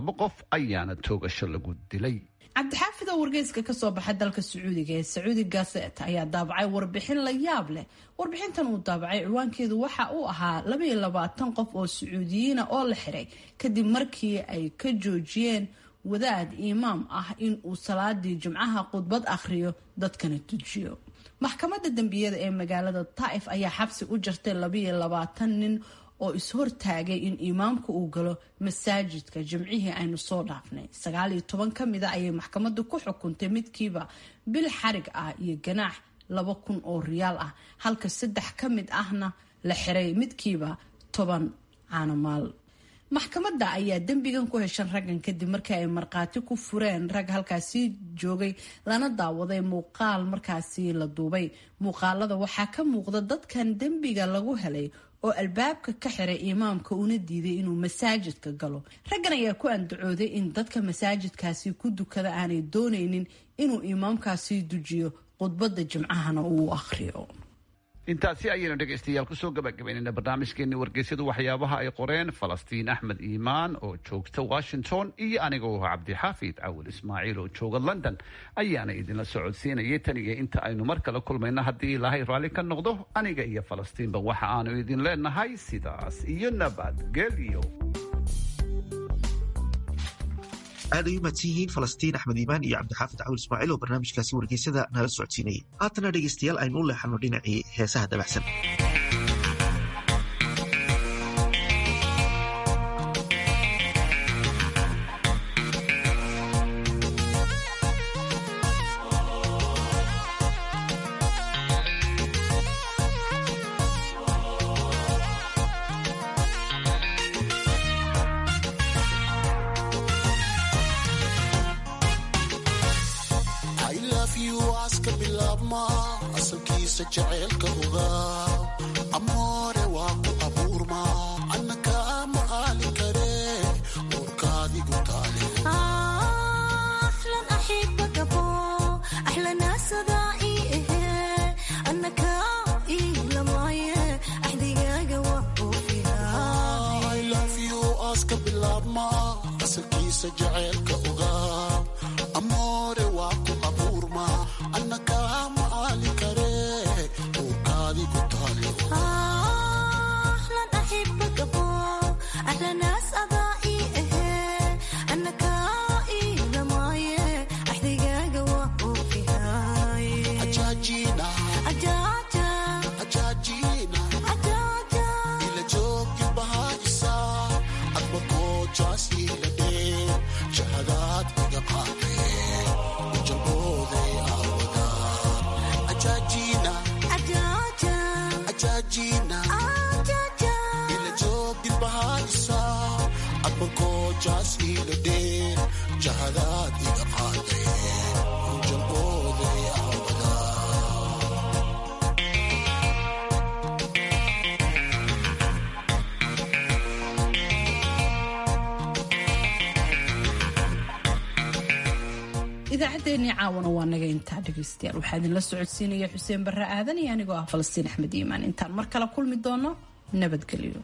laba qof ayaana toogasho lagu dilay cabdixaafid oo wargeyska kasoo baxa dalka sacuudiga ee sacuudi gaset ayaa daabacay warbixin la yaab leh warbixintan uu daabacay ciwaankeedu waxa uu ahaa labaiyo labaatan qof oo sacuudiyiina oo la xiray kadib markii ay ka joojiyeen wadaad imaam ah in uu salaadii jimcaha khudbad akhriyo dadkana tujiyo maxkamadda dembiyada ee magaalada taa'if ayaa xabsi u jartay labaiyo labaatan nin oo is-hortaagay in imaamku uu galo masaajidka jimcihii aynu soo dhaafnay sagaal iyo toban ka mid a ayay maxkamaddu ku xukuntay midkiiba bil xarig ah iyo ganaax laba kun oo riyaal ah halka saddex ka mid ahna la xiray midkiiba toban caanomaal maxkamadda ayaa dembigan ku heshan raggan kadib markii ay markhaati ku fureen rag halkaasi joogay lana daawaday muuqaal markaasi la duubay muuqaalada waxaa ka muuqda dadkan dembiga lagu helay oo albaabka ka xiray imaamka una diiday inuu masaajidka galo raggan ayaa ku andacooday in dadka masaajidkaasi ku dukada aanay doonaynin inuu imaamkaasi dujiyo khudbadda jimcahana uu akhriyo intaasi ayaynu dhegaystayaal kusoo gabagabaynayna barnaamijkeenii wargeysyadu waxyaabaha ay qoreen falastiin axmed iimaan oo joogta washington iyo anigoo cabdixaafid cawil ismaaciil oo jooga london ayaana idinla socodsiinayay tan iyo inta aynu mar kale kulmayno haddii ilaahay raalli ka noqdo aniga iyo falastiinba waxa aanu idin leenahay sidaas iyo nabadgelyo aad ay u mahadsan yihiin falastiin axmed iimaan iyo cabdixaafid cawil ismaaciil oo barnaamijkaasi wargeysada nala socodsiinayay haatana dhegaystayaal aynu u leexano dhinacii heesaha dabacsan idaacaddeenii caawana waa naga intaa dhegaystayaal waxaa idinla socodsiinaya xuseen barre aadan iyo anigoo ah falastiin axmed iimaan intaan mar kale kulmi doono nabadgelyo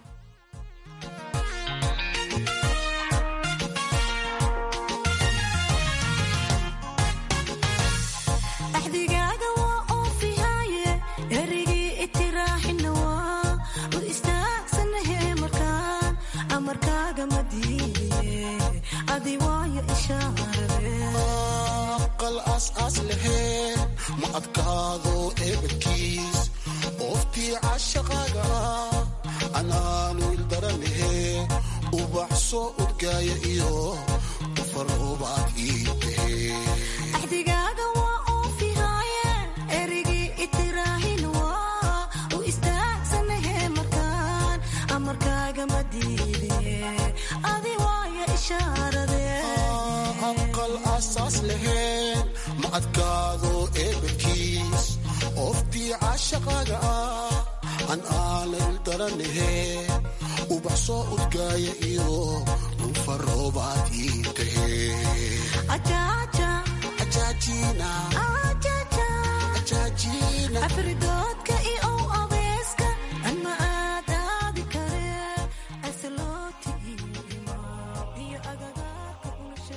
ma adkaado eebadkiis ooftii cashaqaaga anaanu ildaranahe ubax soo udgaaya iyo ufaroobaad ii tahe aqal asaas laheen ma adkaado eebadkiis ooftii cashaqaaga ah an aanan daranahe ubax soo udgaaya iyo ufaroobaad ii tahe